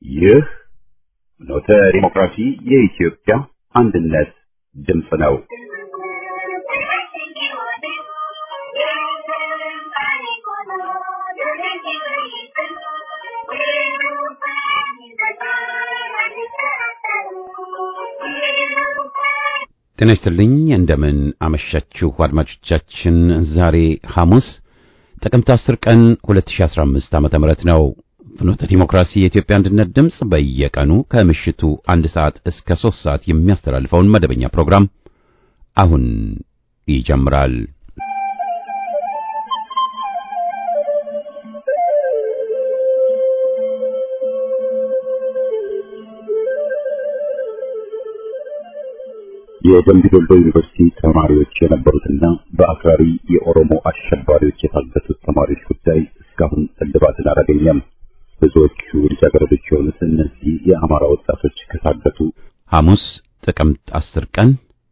ይህ ኖተ ዲሞክራሲ የኢትዮጵያ አንድነት ድምፅ ነው። ጤና ይስጥልኝ እንደምን አመሻችሁ አድማጮቻችን። ዛሬ ሐሙስ ጥቅምት 10 ቀን 2015 ዓ.ም ነው። ፍኖተ ዲሞክራሲ የኢትዮጵያ አንድነት ድምፅ በየቀኑ ከምሽቱ አንድ ሰዓት እስከ 3 ሰዓት የሚያስተላልፈውን መደበኛ ፕሮግራም አሁን ይጀምራል። የደምቢ ዶሎ ዩኒቨርሲቲ ተማሪዎች የነበሩትና በአክራሪ የኦሮሞ አሸባሪዎች የታገቱት ተማሪዎች ጉዳይ እስካሁን እልባትን አላገኘም። ብዙዎቹ ልጃገረዶች የሆኑት እነዚህ የአማራ ወጣቶች ከታገቱ ሐሙስ ጥቅምት 10 ቀን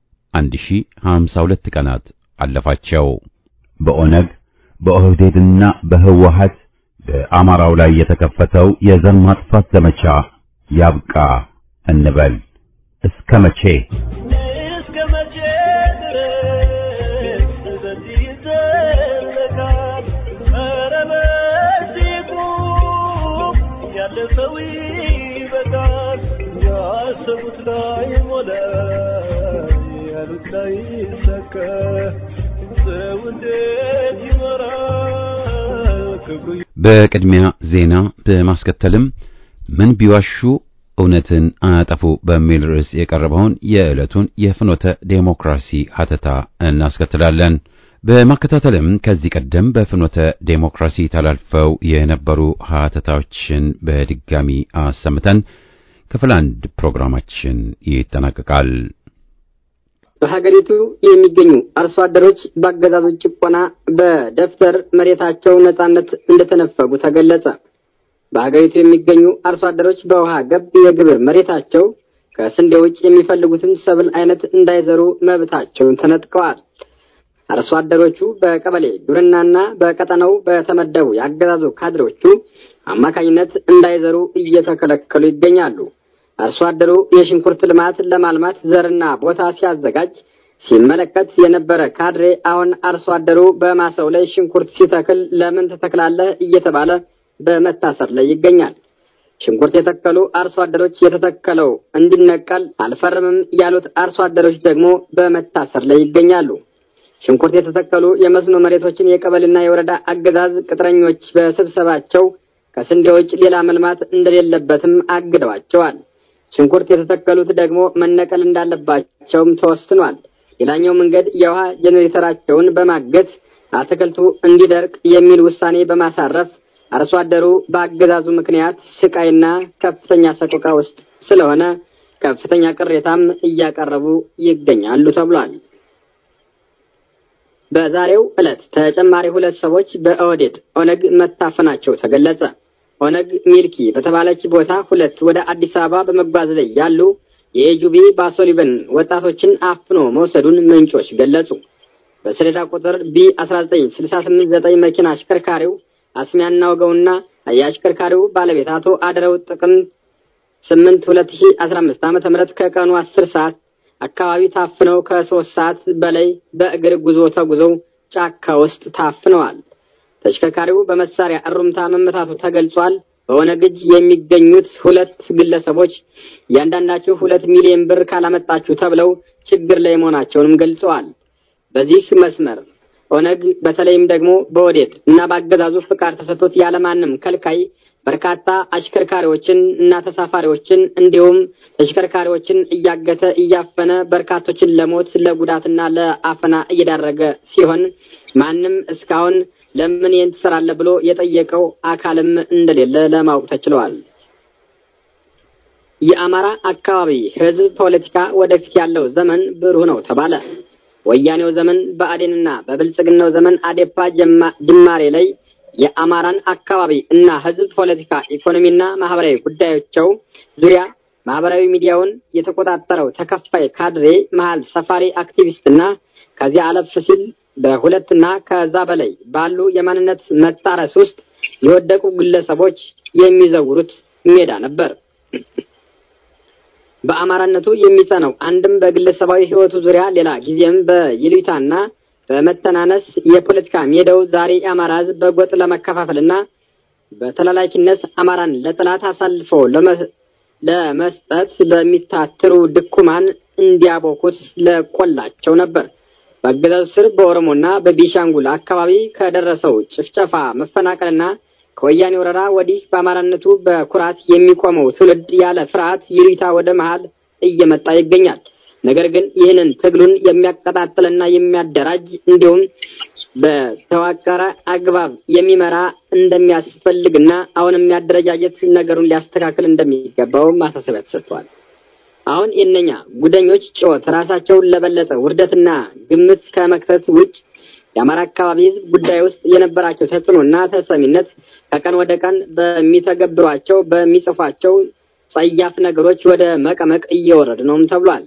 1052 ቀናት አለፋቸው። በኦነግ በኦህዴድና በህወሀት በአማራው ላይ የተከፈተው የዘር ማጥፋት ዘመቻ ያብቃ እንበል። እስከ መቼ? በቅድሚያ ዜና በማስከተልም ምን ቢዋሹ እውነትን አያጠፉ በሚል ርዕስ የቀረበውን የዕለቱን የፍኖተ ዴሞክራሲ ሀተታ እናስከትላለን። በማከታተልም ከዚህ ቀደም በፍኖተ ዴሞክራሲ ተላልፈው የነበሩ ሀተታዎችን በድጋሚ አሰምተን ክፍል አንድ ፕሮግራማችን ይጠናቀቃል። በሀገሪቱ የሚገኙ አርሶ አደሮች በአገዛዙ ጭቆና በደብተር መሬታቸው ነጻነት እንደተነፈጉ ተገለጸ። በሀገሪቱ የሚገኙ አርሶ አደሮች በውሃ ገብ የግብር መሬታቸው ከስንዴ ውጭ የሚፈልጉትን ሰብል አይነት እንዳይዘሩ መብታቸውን ተነጥቀዋል። አርሶ አደሮቹ በቀበሌ ግብርናና በቀጠናው በተመደቡ የአገዛዙ ካድሬዎቹ አማካኝነት እንዳይዘሩ እየተከለከሉ ይገኛሉ። አርሶ አደሩ የሽንኩርት ልማት ለማልማት ዘርና ቦታ ሲያዘጋጅ ሲመለከት የነበረ ካድሬ አሁን አርሶ አደሩ በማሳው ላይ ሽንኩርት ሲተክል ለምን ትተክላለህ እየተባለ በመታሰር ላይ ይገኛል። ሽንኩርት የተከሉ አርሶ አደሮች የተተከለው እንዲነቀል አልፈርምም ያሉት አርሶ አደሮች ደግሞ በመታሰር ላይ ይገኛሉ። ሽንኩርት የተተከሉ የመስኖ መሬቶችን የቀበሌና የወረዳ አገዛዝ ቅጥረኞች በስብሰባቸው ከስንዴ ውጭ ሌላ መልማት እንደሌለበትም አግደዋቸዋል። ሽንኩርት የተተከሉት ደግሞ መነቀል እንዳለባቸውም ተወስኗል። ሌላኛው መንገድ የውሃ ጄኔሬተራቸውን በማገት አትክልቱ እንዲደርቅ የሚል ውሳኔ በማሳረፍ አርሶ አደሩ በአገዛዙ ምክንያት ስቃይና ከፍተኛ ሰቆቃ ውስጥ ስለሆነ ከፍተኛ ቅሬታም እያቀረቡ ይገኛሉ ተብሏል። በዛሬው ዕለት ተጨማሪ ሁለት ሰዎች በኦህዴድ ኦነግ መታፈናቸው ተገለጸ። ኦነግ ሚልኪ በተባለች ቦታ ሁለት ወደ አዲስ አበባ በመጓዝ ላይ ያሉ የኤጁቢ ባሶሊበን ወጣቶችን አፍኖ መውሰዱን ምንጮች ገለጹ። በሰሌዳ ቁጥር ቢ 19689 መኪና አሽከርካሪው አስሚያና ወገውና የአሽከርካሪው ባለቤት አቶ አደረው ጥቅም 8 2015 ዓመተ ምህረት ከቀኑ 10 ሰዓት አካባቢ ታፍነው ከሶስት ሰዓት በላይ በእግር ጉዞ ተጉዘው ጫካ ውስጥ ታፍነዋል። ተሽከርካሪው በመሳሪያ እሩምታ መመታቱ ተገልጿል። በኦነግ እጅ የሚገኙት ሁለት ግለሰቦች እያንዳንዳቸው ሁለት ሚሊዮን ብር ካላመጣችሁ ተብለው ችግር ላይ መሆናቸውንም ገልጸዋል። በዚህ መስመር ኦነግ በተለይም ደግሞ በኦህዴድ እና በአገዛዙ ፍቃድ ተሰጥቶት ያለማንም ከልካይ በርካታ አሽከርካሪዎችን እና ተሳፋሪዎችን እንዲሁም ተሽከርካሪዎችን እያገተ እያፈነ በርካቶችን ለሞት ለጉዳትና ለአፈና እየዳረገ ሲሆን ማንም እስካሁን ለምን ይህን ትሰራለህ ብሎ የጠየቀው አካልም እንደሌለ ለማወቅ ተችለዋል። የአማራ አካባቢ ሕዝብ ፖለቲካ ወደፊት ያለው ዘመን ብሩህ ነው ተባለ። ወያኔው ዘመን በአዴንና በብልጽግናው ዘመን አዴፓ ጅማሬ ላይ የአማራን አካባቢ እና ሕዝብ ፖለቲካ፣ ኢኮኖሚና ማህበራዊ ጉዳዮቸው ዙሪያ ማህበራዊ ሚዲያውን የተቆጣጠረው ተከፋይ ካድሬ መሀል ሰፋሪ አክቲቪስትና ከዚያ አለፍ ሲል በሁለትና ከዛ በላይ ባሉ የማንነት መጣረስ ውስጥ የወደቁ ግለሰቦች የሚዘውሩት ሜዳ ነበር። በአማራነቱ የሚጸነው አንድም በግለሰባዊ ሕይወቱ ዙሪያ ሌላ ጊዜም በይሉኝታና በመተናነስ የፖለቲካ ሜዳው ዛሬ የአማራ ሕዝብ በጎጥ ለመከፋፈልና በተላላኪነት አማራን ለጠላት አሳልፎ ለመስጠት በሚታትሩ ድኩማን እንዲያቦኩት ለቆላቸው ነበር። በአገዛዙ ስር በኦሮሞና በቤኒሻንጉል አካባቢ ከደረሰው ጭፍጨፋ፣ መፈናቀልና ከወያኔ ወረራ ወዲህ በአማራነቱ በኩራት የሚቆመው ትውልድ ያለ ፍርሃት ይሉኝታ ወደ መሃል እየመጣ ይገኛል። ነገር ግን ይህንን ትግሉን የሚያቀጣጥልና የሚያደራጅ እንዲሁም በተዋቀረ አግባብ የሚመራ እንደሚያስፈልግና አሁንም የሚያደረጃጀት ነገሩን ሊያስተካክል እንደሚገባው ማሳሰቢያ ተሰጥቷል። አሁን የእነኛ ጉደኞች ጩኸት ራሳቸውን ለበለጠ ውርደትና ግምት ከመክተት ውጭ የአማራ አካባቢ ሕዝብ ጉዳይ ውስጥ የነበራቸው ተጽዕኖና ተሰሚነት ከቀን ወደ ቀን በሚተገብሯቸው በሚጽፏቸው ጸያፍ ነገሮች ወደ መቀመቅ እየወረድ ነውም ተብሏል።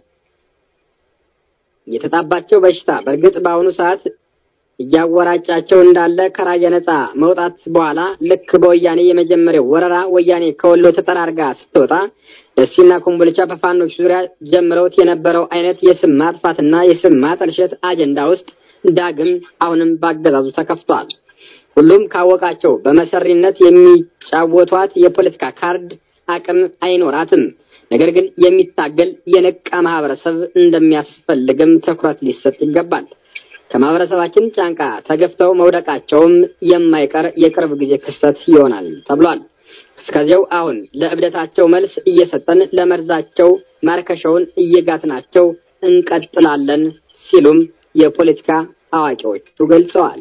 የተጣባቸው በሽታ በእርግጥ በአሁኑ ሰዓት እያወራጫቸው እንዳለ ከራያ ነጻ መውጣት በኋላ ልክ በወያኔ የመጀመሪያው ወረራ ወያኔ ከወሎ ተጠራርጋ ስትወጣ ደሴና ኮምቦልቻ በፋኖች ዙሪያ ጀምረውት የነበረው አይነት የስም ማጥፋትና የስም ማጠልሸት አጀንዳ ውስጥ ዳግም አሁንም ባገዛዙ ተከፍቷል። ሁሉም ካወቃቸው በመሰሪነት የሚጫወቷት የፖለቲካ ካርድ አቅም አይኖራትም። ነገር ግን የሚታገል የነቃ ማህበረሰብ እንደሚያስፈልግም ትኩረት ሊሰጥ ይገባል። ከማህበረሰባችን ጫንቃ ተገፍተው መውደቃቸውም የማይቀር የቅርብ ጊዜ ክስተት ይሆናል ተብሏል። እስከዚያው አሁን ለእብደታቸው መልስ እየሰጠን ለመርዛቸው ማርከሻውን እየጋትናቸው እንቀጥላለን ሲሉም የፖለቲካ አዋቂዎቹ ገልጸዋል።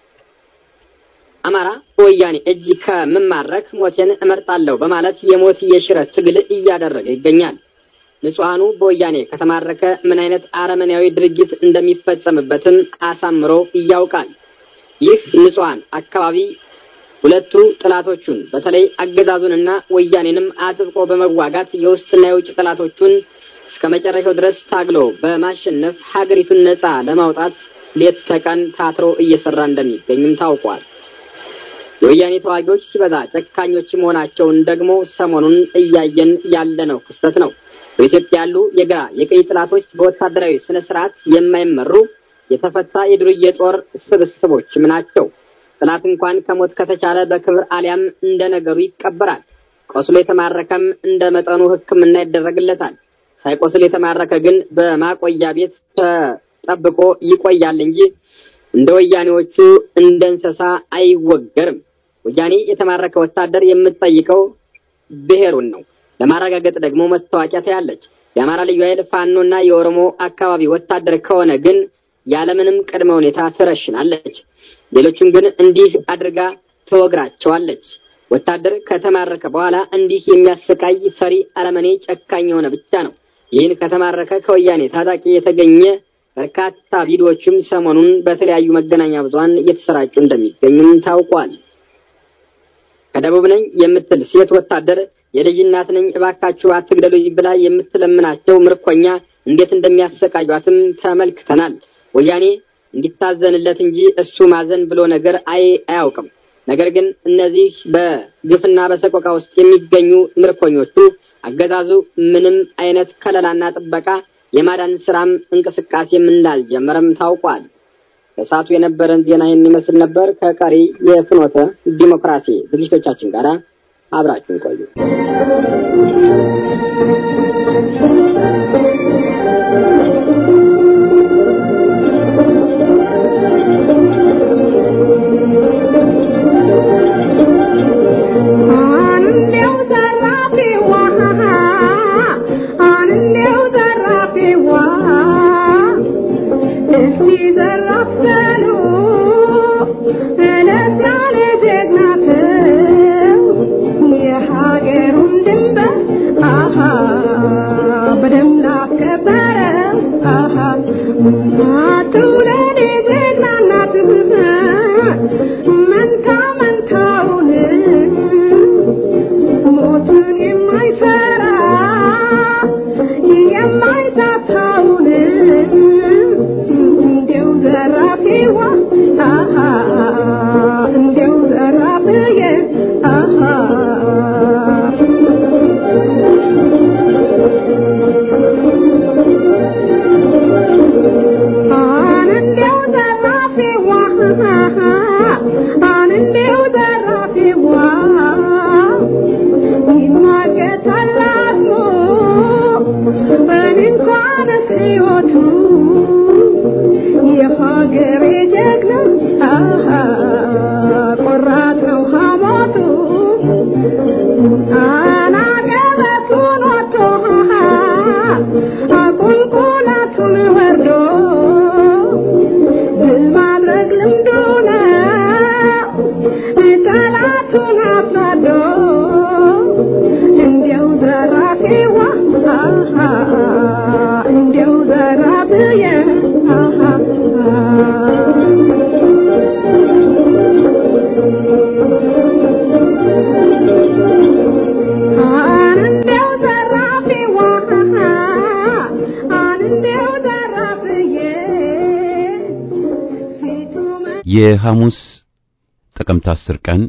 አማራ በወያኔ እጅ ከምማረክ ሞቴን እመርጣለሁ በማለት የሞት የሽረት ትግል እያደረገ ይገኛል። ንጹሐኑ በወያኔ ከተማረከ ምን አይነት አረመኔያዊ ድርጊት እንደሚፈጸምበትም አሳምሮ ያውቃል። ይህ ንጹሐን አካባቢ ሁለቱ ጥላቶቹን በተለይ አገዛዙንና ወያኔንም አጥብቆ በመዋጋት የውስጥና የውጭ ጥላቶቹን እስከ መጨረሻው ድረስ ታግሎ በማሸነፍ ሀገሪቱን ነጻ ለማውጣት ሌት ተቀን ታትሮ እየሰራ እንደሚገኝም ታውቋል። የወያኔ ተዋጊዎች ሲበዛ ጨካኞች መሆናቸውን ደግሞ ሰሞኑን እያየን ያለነው ክስተት ነው። በኢትዮጵያ ያሉ የግራ የቀኝ ጥላቶች በወታደራዊ ስነ ስርዓት የማይመሩ የተፈታ የዱርዬ ጦር ስብስቦችም ናቸው። ጥላት እንኳን ከሞት ከተቻለ በክብር አሊያም እንደ ነገሩ ይቀበራል። ቆስሎ የተማረከም እንደ መጠኑ ሕክምና ይደረግለታል። ሳይቆስል የተማረከ ግን በማቆያ ቤት ተጠብቆ ይቆያል እንጂ እንደ ወያኔዎቹ እንደ እንስሳ አይወገርም። ወያኔ የተማረከ ወታደር የምትጠይቀው ብሔሩን ነው። ለማረጋገጥ ደግሞ መታወቂያ ታያለች። የአማራ ልዩ ኃይል ፋኖና የኦሮሞ አካባቢ ወታደር ከሆነ ግን ያለምንም ቅድመ ሁኔታ ትረሽናለች። ሌሎቹን ግን እንዲህ አድርጋ ትወግራቸዋለች። ወታደር ከተማረከ በኋላ እንዲህ የሚያሰቃይ ፈሪ፣ አረመኔ፣ ጨካኝ የሆነ ብቻ ነው። ይህን ከተማረከ ከወያኔ ታጣቂ የተገኘ በርካታ ቪዲዮዎችም ሰሞኑን በተለያዩ መገናኛ ብዙኃን እየተሰራጩ እንደሚገኙም ታውቋል። ከደቡብ ነኝ የምትል ሴት ወታደር የልጅ እናት ነኝ እባካችሁ አትግደሉኝ ብላ የምትለምናቸው ምርኮኛ እንዴት እንደሚያሰቃዩትም ተመልክተናል። ወያኔ እንዲታዘንለት እንጂ እሱ ማዘን ብሎ ነገር አይ አያውቅም። ነገር ግን እነዚህ በግፍና በሰቆቃ ውስጥ የሚገኙ ምርኮኞቹ አገዛዙ ምንም አይነት ከለላና ጥበቃ የማዳን ስራም እንቅስቃሴም እንዳልጀመረም ታውቋል። በሰዓቱ የነበረን ዜና የሚመስል ነበር። ከቀሪ የፍኖተ ዲሞክራሲ ዝግጅቶቻችን ጋር አብራችሁን ቆዩ። በደም ላስከበረው የሐሙስ ጥቅምት 10 ቀን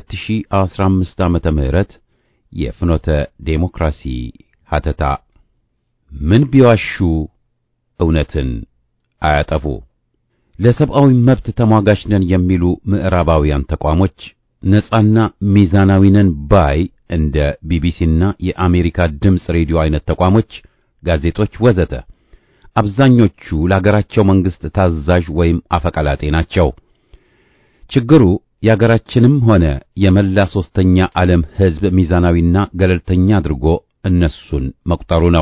2015 ዓመተ ምህረት የፍኖተ ዴሞክራሲ ሀተታ ምን ቢዋሹ እውነትን አያጠፉ። ለሰብአዊ መብት ተሟጋች ነን የሚሉ ምዕራባውያን ተቋሞች ነጻና ሚዛናዊ ነን ባይ እንደ ቢቢሲና የአሜሪካ ድምፅ ሬዲዮ አይነት ተቋሞች፣ ጋዜጦች ወዘተ አብዛኞቹ ለአገራቸው መንግስት ታዛዥ ወይም አፈቀላጤ ናቸው። ችግሩ የአገራችንም ሆነ የመላ ሶስተኛ ዓለም ሕዝብ ሚዛናዊና ገለልተኛ አድርጎ እነሱን መቁጠሩ ነው።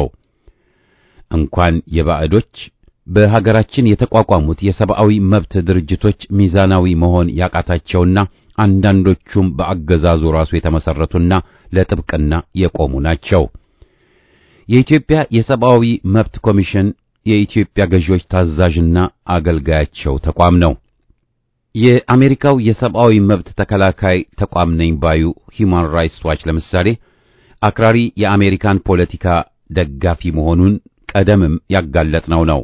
እንኳን የባዕዶች በሀገራችን የተቋቋሙት የሰብአዊ መብት ድርጅቶች ሚዛናዊ መሆን ያቃታቸውና አንዳንዶቹም በአገዛዙ ራሱ የተመሰረቱና ለጥብቅና የቆሙ ናቸው። የኢትዮጵያ የሰብአዊ መብት ኮሚሽን የኢትዮጵያ ገዢዎች ታዛዥና አገልጋያቸው ተቋም ነው። የአሜሪካው የሰብአዊ መብት ተከላካይ ተቋም ነኝ ባዩ ሂዩማን ራይትስ ዋች ለምሳሌ አክራሪ የአሜሪካን ፖለቲካ ደጋፊ መሆኑን ቀደምም ያጋለጥነው ነው።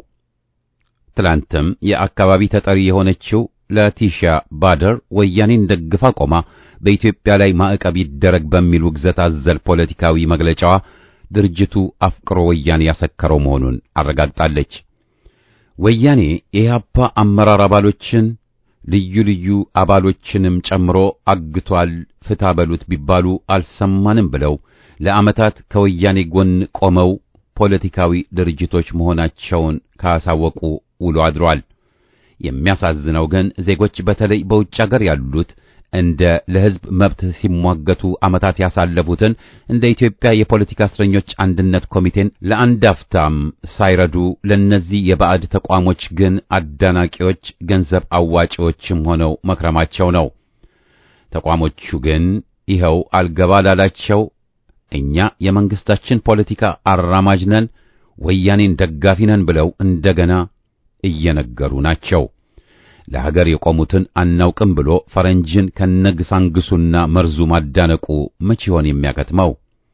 ትላንትም የአካባቢ ተጠሪ የሆነችው ለቲሻ ባደር ወያኔን ደግፋ ቆማ በኢትዮጵያ ላይ ማዕቀብ ይደረግ በሚል ውግዘት አዘል ፖለቲካዊ መግለጫዋ ድርጅቱ አፍቅሮ ወያኔ ያሰከረው መሆኑን አረጋግጣለች። ወያኔ የኢህአፓ አመራር አባሎችን ልዩ ልዩ አባሎችንም ጨምሮ አግቷል፣ ፍታ በሉት ቢባሉ አልሰማንም ብለው ለዓመታት ከወያኔ ጎን ቆመው ፖለቲካዊ ድርጅቶች መሆናቸውን ካሳወቁ ውሎ አድሯል። የሚያሳዝነው ግን ዜጎች በተለይ በውጭ አገር ያሉት እንደ ለሕዝብ መብት ሲሟገቱ ዓመታት ያሳለፉትን እንደ ኢትዮጵያ የፖለቲካ እስረኞች አንድነት ኮሚቴን ለአንድ አፍታም ሳይረዱ ለነዚህ የባዕድ ተቋሞች ግን አዳናቂዎች፣ ገንዘብ አዋጪዎችም ሆነው መክረማቸው ነው። ተቋሞቹ ግን ይኸው አልገባ ላላቸው እኛ የመንግስታችን ፖለቲካ አራማጅ ነን፣ ወያኔን ደጋፊ ነን ብለው እንደገና እየነገሩ ናቸው። ለሀገር የቆሙትን አናውቅም ብሎ ፈረንጅን ከነግሳንግሱና መርዙ ማዳነቁ መች ይሆን የሚያከትመው?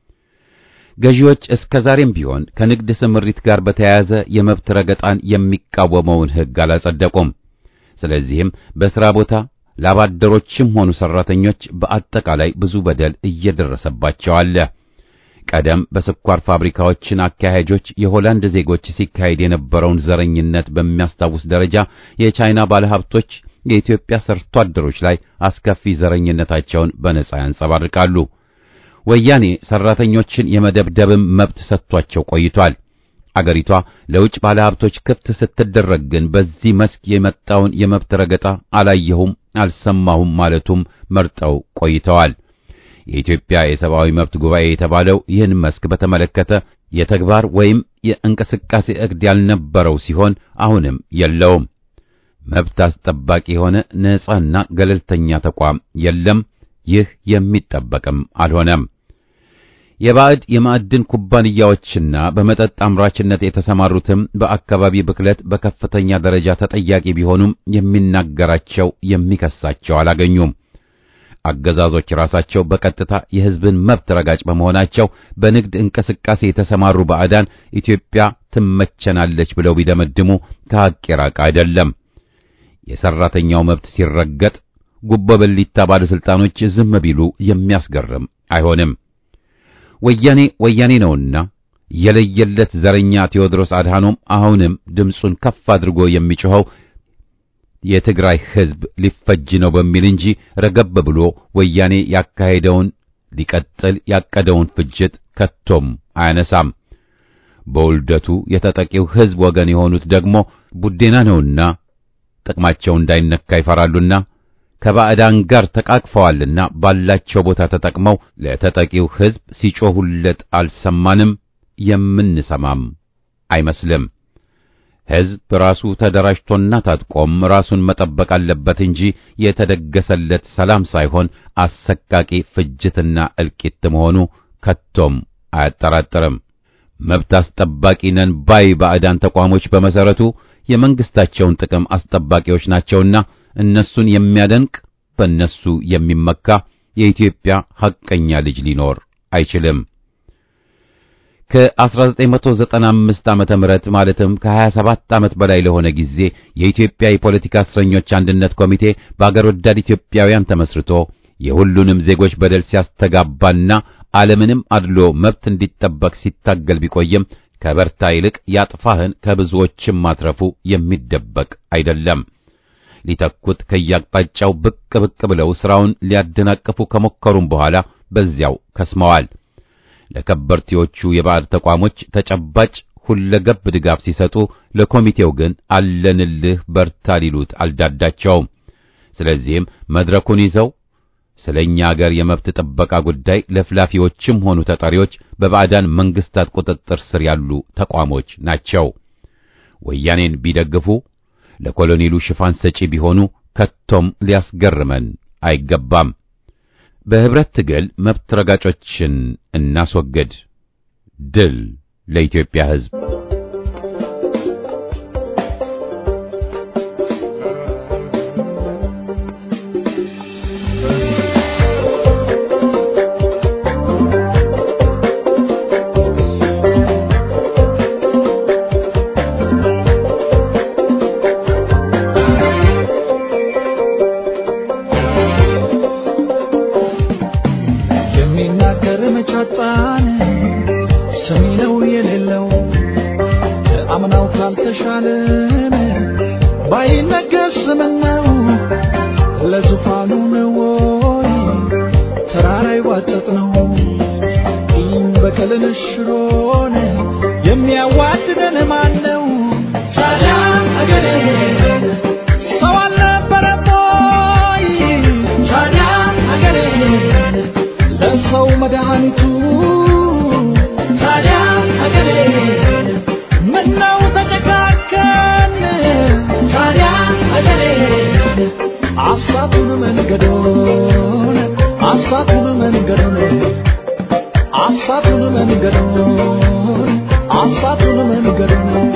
ገዢዎች እስከ ዛሬም ቢሆን ከንግድ ስምሪት ጋር በተያያዘ የመብት ረገጣን የሚቃወመውን ሕግ አላጸደቁም። ስለዚህም በሥራ ቦታ ላባደሮችም ሆኑ ሠራተኞች በአጠቃላይ ብዙ በደል እየደረሰባቸው አለ። ቀደም በስኳር ፋብሪካዎችን አካሄጆች የሆላንድ ዜጎች ሲካሄድ የነበረውን ዘረኝነት በሚያስታውስ ደረጃ የቻይና ባለሀብቶች የኢትዮጵያ ሰርቶ አደሮች ላይ አስከፊ ዘረኝነታቸውን በነጻ ያንጸባርቃሉ። ወያኔ ሰራተኞችን የመደብደብም መብት ሰጥቷቸው ቆይቷል። አገሪቷ ለውጭ ባለሀብቶች ክፍት ስትደረግ ግን በዚህ መስክ የመጣውን የመብት ረገጣ አላየሁም፣ አልሰማሁም ማለቱም መርጠው ቆይተዋል። የኢትዮጵያ የሰብአዊ መብት ጉባኤ የተባለው ይህን መስክ በተመለከተ የተግባር ወይም የእንቅስቃሴ ዕቅድ ያልነበረው ሲሆን አሁንም የለውም። መብት አስጠባቂ የሆነ ነጻና ገለልተኛ ተቋም የለም። ይህ የሚጠበቅም አልሆነም። የባዕድ የማዕድን ኩባንያዎችና በመጠጥ አምራችነት የተሰማሩትም በአካባቢ ብክለት በከፍተኛ ደረጃ ተጠያቂ ቢሆኑም የሚናገራቸው የሚከሳቸው አላገኙም። አገዛዞች ራሳቸው በቀጥታ የሕዝብን መብት ረጋጭ በመሆናቸው በንግድ እንቅስቃሴ የተሰማሩ ባዕዳን ኢትዮጵያ ትመቸናለች ብለው ቢደመድሙ ከሐቅ የራቀ አይደለም። የሰራተኛው መብት ሲረገጥ ጉቦ በሊታ ባለስልጣኖች ዝም ቢሉ የሚያስገርም አይሆንም። ወያኔ ወያኔ ነውና የለየለት ዘረኛ ቴዎድሮስ አድሃኖም አሁንም ድምፁን ከፍ አድርጎ የሚጮኸው የትግራይ ሕዝብ ሊፈጅ ነው በሚል እንጂ ረገብ ብሎ ወያኔ ያካሄደውን ሊቀጥል ያቀደውን ፍጅት ከቶም አያነሳም። በውልደቱ የተጠቂው ሕዝብ ወገን የሆኑት ደግሞ ቡዴና ነውና ጥቅማቸው እንዳይነካ ይፈራሉና ከባዕዳን ጋር ተቃቅፈዋልና ባላቸው ቦታ ተጠቅመው ለተጠቂው ሕዝብ ሲጮሁለት አልሰማንም፣ የምንሰማም አይመስልም። ሕዝብ ራሱ ተደራጅቶና ታጥቆም ራሱን መጠበቅ አለበት እንጂ የተደገሰለት ሰላም ሳይሆን አሰቃቂ ፍጅትና እልቂት መሆኑ ከቶም አያጠራጥርም። መብት አስጠባቂ ነን ባይ ባዕዳን ተቋሞች በመሰረቱ የመንግስታቸውን ጥቅም አስጠባቂዎች ናቸውና እነሱን የሚያደንቅ በእነሱ የሚመካ የኢትዮጵያ ሐቀኛ ልጅ ሊኖር አይችልም። ከ1995 ዓመተ ምህረት ማለትም ከ27 ዓመት በላይ ለሆነ ጊዜ የኢትዮጵያ የፖለቲካ እስረኞች አንድነት ኮሚቴ በአገር ወዳድ ኢትዮጵያውያን ተመስርቶ የሁሉንም ዜጎች በደል ሲያስተጋባና ዓለምንም አድሎ መብት እንዲጠበቅ ሲታገል ቢቆይም ከበርታ ይልቅ ያጥፋህን ከብዙዎችም ማትረፉ የሚደበቅ አይደለም። ሊተኩት ከያቅጣጫው ብቅ ብቅ ብለው ሥራውን ሊያደናቅፉ ከሞከሩም በኋላ በዚያው ከስመዋል። ለከበርቴዎቹ የባዕድ ተቋሞች ተጨባጭ ሁለገብ ድጋፍ ሲሰጡ፣ ለኮሚቴው ግን አለንልህ በርታ ሊሉት አልዳዳቸውም። ስለዚህም መድረኩን ይዘው ስለኛ አገር የመብት ጥበቃ ጉዳይ ለፍላፊዎችም ሆኑ ተጠሪዎች በባዕዳን መንግስታት ቁጥጥር ስር ያሉ ተቋሞች ናቸው። ወያኔን ቢደግፉ ለኮሎኔሉ ሽፋን ሰጪ ቢሆኑ ከቶም ሊያስገርመን አይገባም። በህብረት ትግል መብት ረጋጮችን እናስወግድ። ድል ለኢትዮጵያ ሕዝብ! የሚናገር መቻጣን ሰሚ ነው የሌለው አምናው ካልተሻለን ባይነገር ስምነው ለዙፋኑ ነው ወይ ተራራ ይዋጠጥ ነው ቂም በቀልን ሽሮን የሚያዋድደን ማን ነው? ታዲያ አገሬ ሰው አልነበረም ወይ? ታዲያ አገሬ ለሰው መድኃኒቱ ታዲያ አገሬ ምነው ተጨካከን? ታዲያ አገሬ አሳቱን መንገዶን አሳቱን መንገዶን አሳቱን መንገዶን አሳቱን መንገዶን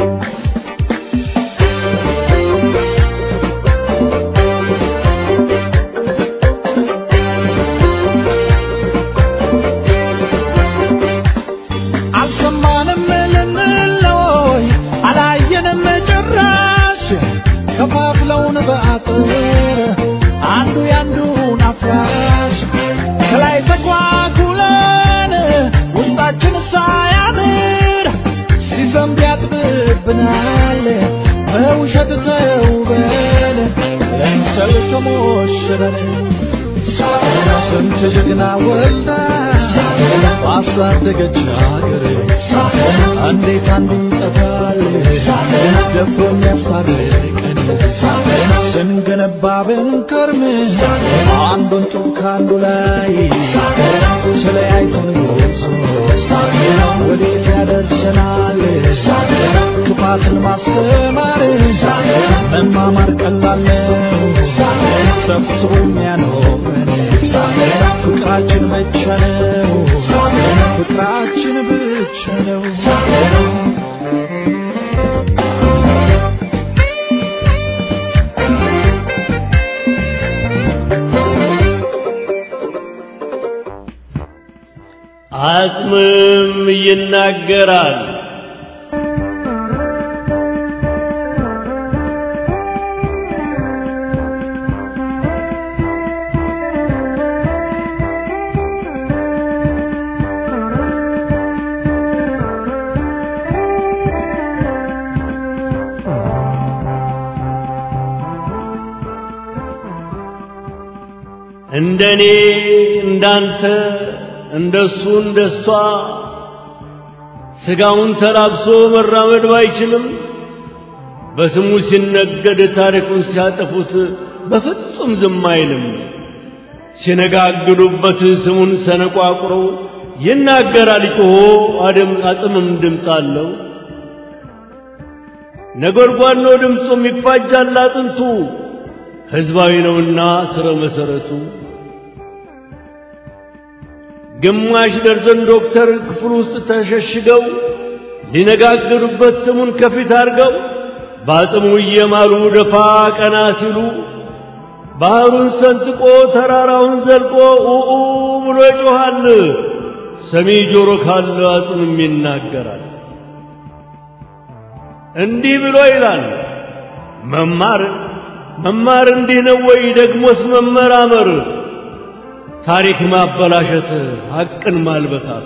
አልሰማንም ልንለይ አላየንም ጭራሽ ከፋፍለውን በአጥር አንዱ ያንዱን አፍራሽ ከላይ ተኳኩለን ውስጣችን ሳያምር ሲዘንብ ያጥብብናል በውሸት ተውበን ለምሰል ተሞሽረን ስንት ጀግና ወልዳ ባሳደገች ሀገር እንዴት አንዱ ይጠፋል ደፍሮ የሚያስታርቀን ስንገነባ ብንከርም አንዱን ጡብ ከአንዱ ላይ ስለያይተን ጎዞ ወዴት ያደርሰናል ክፋትን ማስተማር መማማር ቀላል ነው ሰብስቦ የሚያኖረን ፍቅራችን ብቻ ነው ፍቅራችን ብቻ ነው አጽምም ይናገራል። እንደኔ እንዳንተ እንደሱ እንደሷ ስጋውን ተላብሶ መራመድ ባይችልም በስሙ ሲነገድ ታሪኩን ሲያጠፉት በፍጹም ዝም አይልም። ሲነጋግዱበት ስሙን ሰነቋቁረው ይናገራል ጮሆ አደም አጽምም ድምፅ አለው። ነጎድጓድ ነው ድምፁም ይፋጃል አጥንቱ ሕዝባዊ ነውና ስረ መሰረቱ። ግማሽ ደርዘን ዶክተር ክፍል ውስጥ ተሸሽገው ሊነጋገሩበት ስሙን ከፊት አድርገው በአጽሙ እየማሉ ደፋ ቀና ሲሉ ባህሩን ሰንጥቆ ተራራውን ዘልቆ ኡኡ ብሎ ይጮኻል። ሰሚ ጆሮ ካለ አጽምም ይናገራል። እንዲህ ብሎ ይላል መማር መማር እንዲህ ነው ወይ? ደግሞስ መመራመር ታሪክ ማበላሸት ሐቅን ማልበሳት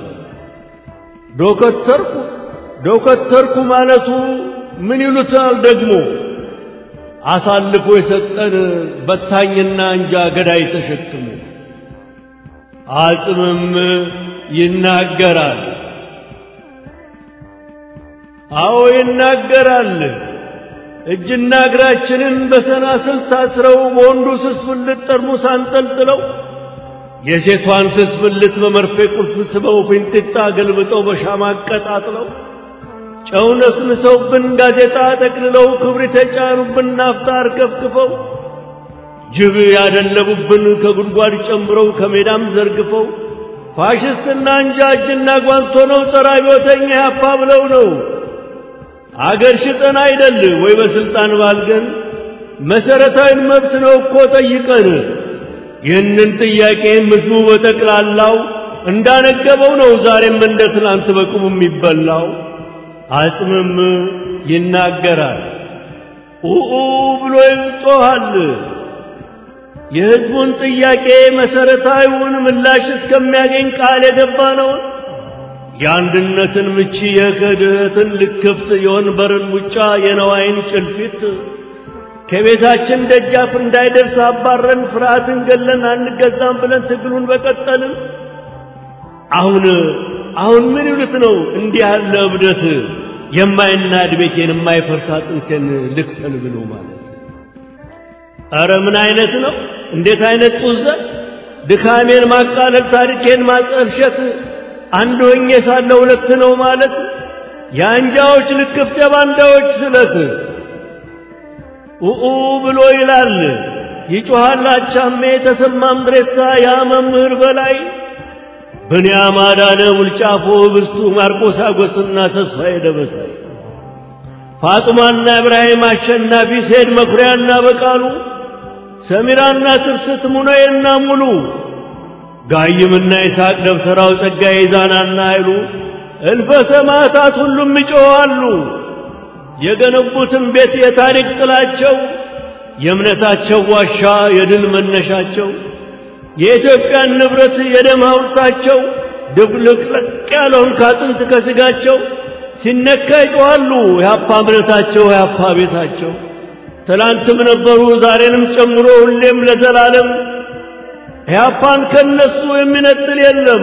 ዶከተርኩ ዶከተርኩ ማለቱ ምን ይሉታል ደግሞ አሳልፎ የሰጠን በታኝና እንጃ ገዳይ ተሸክሞ አጽምም ይናገራል። አዎ ይናገራል። እጅና እግራችንን በሰናስል ታስረው በወንዱ ስስ ብልት ጠርሙስ አንጠልጥለው የሴቷን ስስ ብልት በመርፌ ቁልፍ ስበው ፊንጢጣ ገልብጠው በሻማ አቀጣጥለው ጨው ነስንሰውብን ጋዜጣ ጠቅልለው ክብሪት የጫኑብን ናፍጣ አርከፍክፈው ጅብ ያደለቡብን ከጉድጓድ ጨምረው ከሜዳም ዘርግፈው ፋሽስትና እንጃ እጅና ጓንቶ ነው ጸረ አብዮተኛ ያፓ ብለው ነው አገር ሽጠን አይደል ወይ በስልጣን ባልገን መሰረታዊ መብት ነው እኮ ጠይቀን ይህንን ጥያቄ ህዝቡ በጠቅላላው እንዳነገበው ነው ዛሬም እንደ ትናንት በቁሙ የሚበላው አጽምም ይናገራል ኡኡ ብሎ ይጮኻል የህዝቡን ጥያቄ መሰረታዊውን ምላሽ እስከሚያገኝ ቃል የገባ ነው የአንድነትን ምቺ የክህደትን ልክፍት የወንበርን ሙጫ የነዋይን ጭልፊት ከቤታችን ደጃፍ እንዳይደርስ አባረን ፍርሃትን ገለን አንገዛም ብለን ትግሉን በቀጠልን። አሁን አሁን ምን ይሉት ነው እንዲህ ያለ እብደት የማይናድ ቤቴን የማይፈርስ አጥንቴን ልክፈል ብሎ ማለት ኧረ ምን አይነት ነው? እንዴት አይነት ጡዘት! ድካሜን ማቃለል፣ ታሪኬን ማጠልሸት፣ አንድ ሆኜ ሳለ ሁለት ነው ማለት የአንጃዎች ልክፍት የባንዳዎች ስለት ኡኡ ብሎ ይላል ይጮኻል አቻሜ ተሰማም ድሬሳ ያ መምህር በላይ ብንያም አዳነ ሙልጫፎ ብስቱ ማርቆስ አጎስና ተስፋዬ ደበሳይ ፋጡማና ኢብራሂም አሸናፊ ሴድ መኩሪያና በቃሉ ሰሚራና ትርስት ሙነዬና ሙሉ ጋይምና ይስሐቅ ደብተራው ጸጋዬ ዛናና ኃይሉ እልፈ ሰማዕታት ሁሉም ይጮኻሉ። የገነቡትን ቤት የታሪክ ጥላቸው የእምነታቸው ዋሻ የድል መነሻቸው የኢትዮጵያን ንብረት የደም ሐውልታቸው ድብልቅልቅ ያለውን ካጥንት ከስጋቸው ሲነካ ይጮኻሉ። የአፓ እምነታቸው የአፓ ቤታቸው ትላንትም ነበሩ ዛሬንም ጨምሮ ሁሌም ለዘላለም ያፓን ከነሱ የሚነጥል የለም።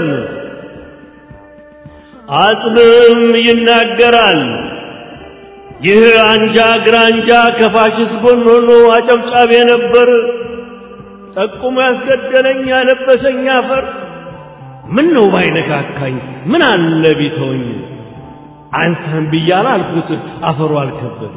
አጽምም ይናገራል። ይህ አንጃ ግራንጃ ከፋሽስት ጎን ሆኖ አጨብጫቢ ነበር። ጠቁሞ ያስገደለኝ ያለበሰኝ አፈር ምን ነው ባይነካካኝ ምን አለ ቢተውኝ አንሳን ብያለ አልኩት አፈሩ አልከበደ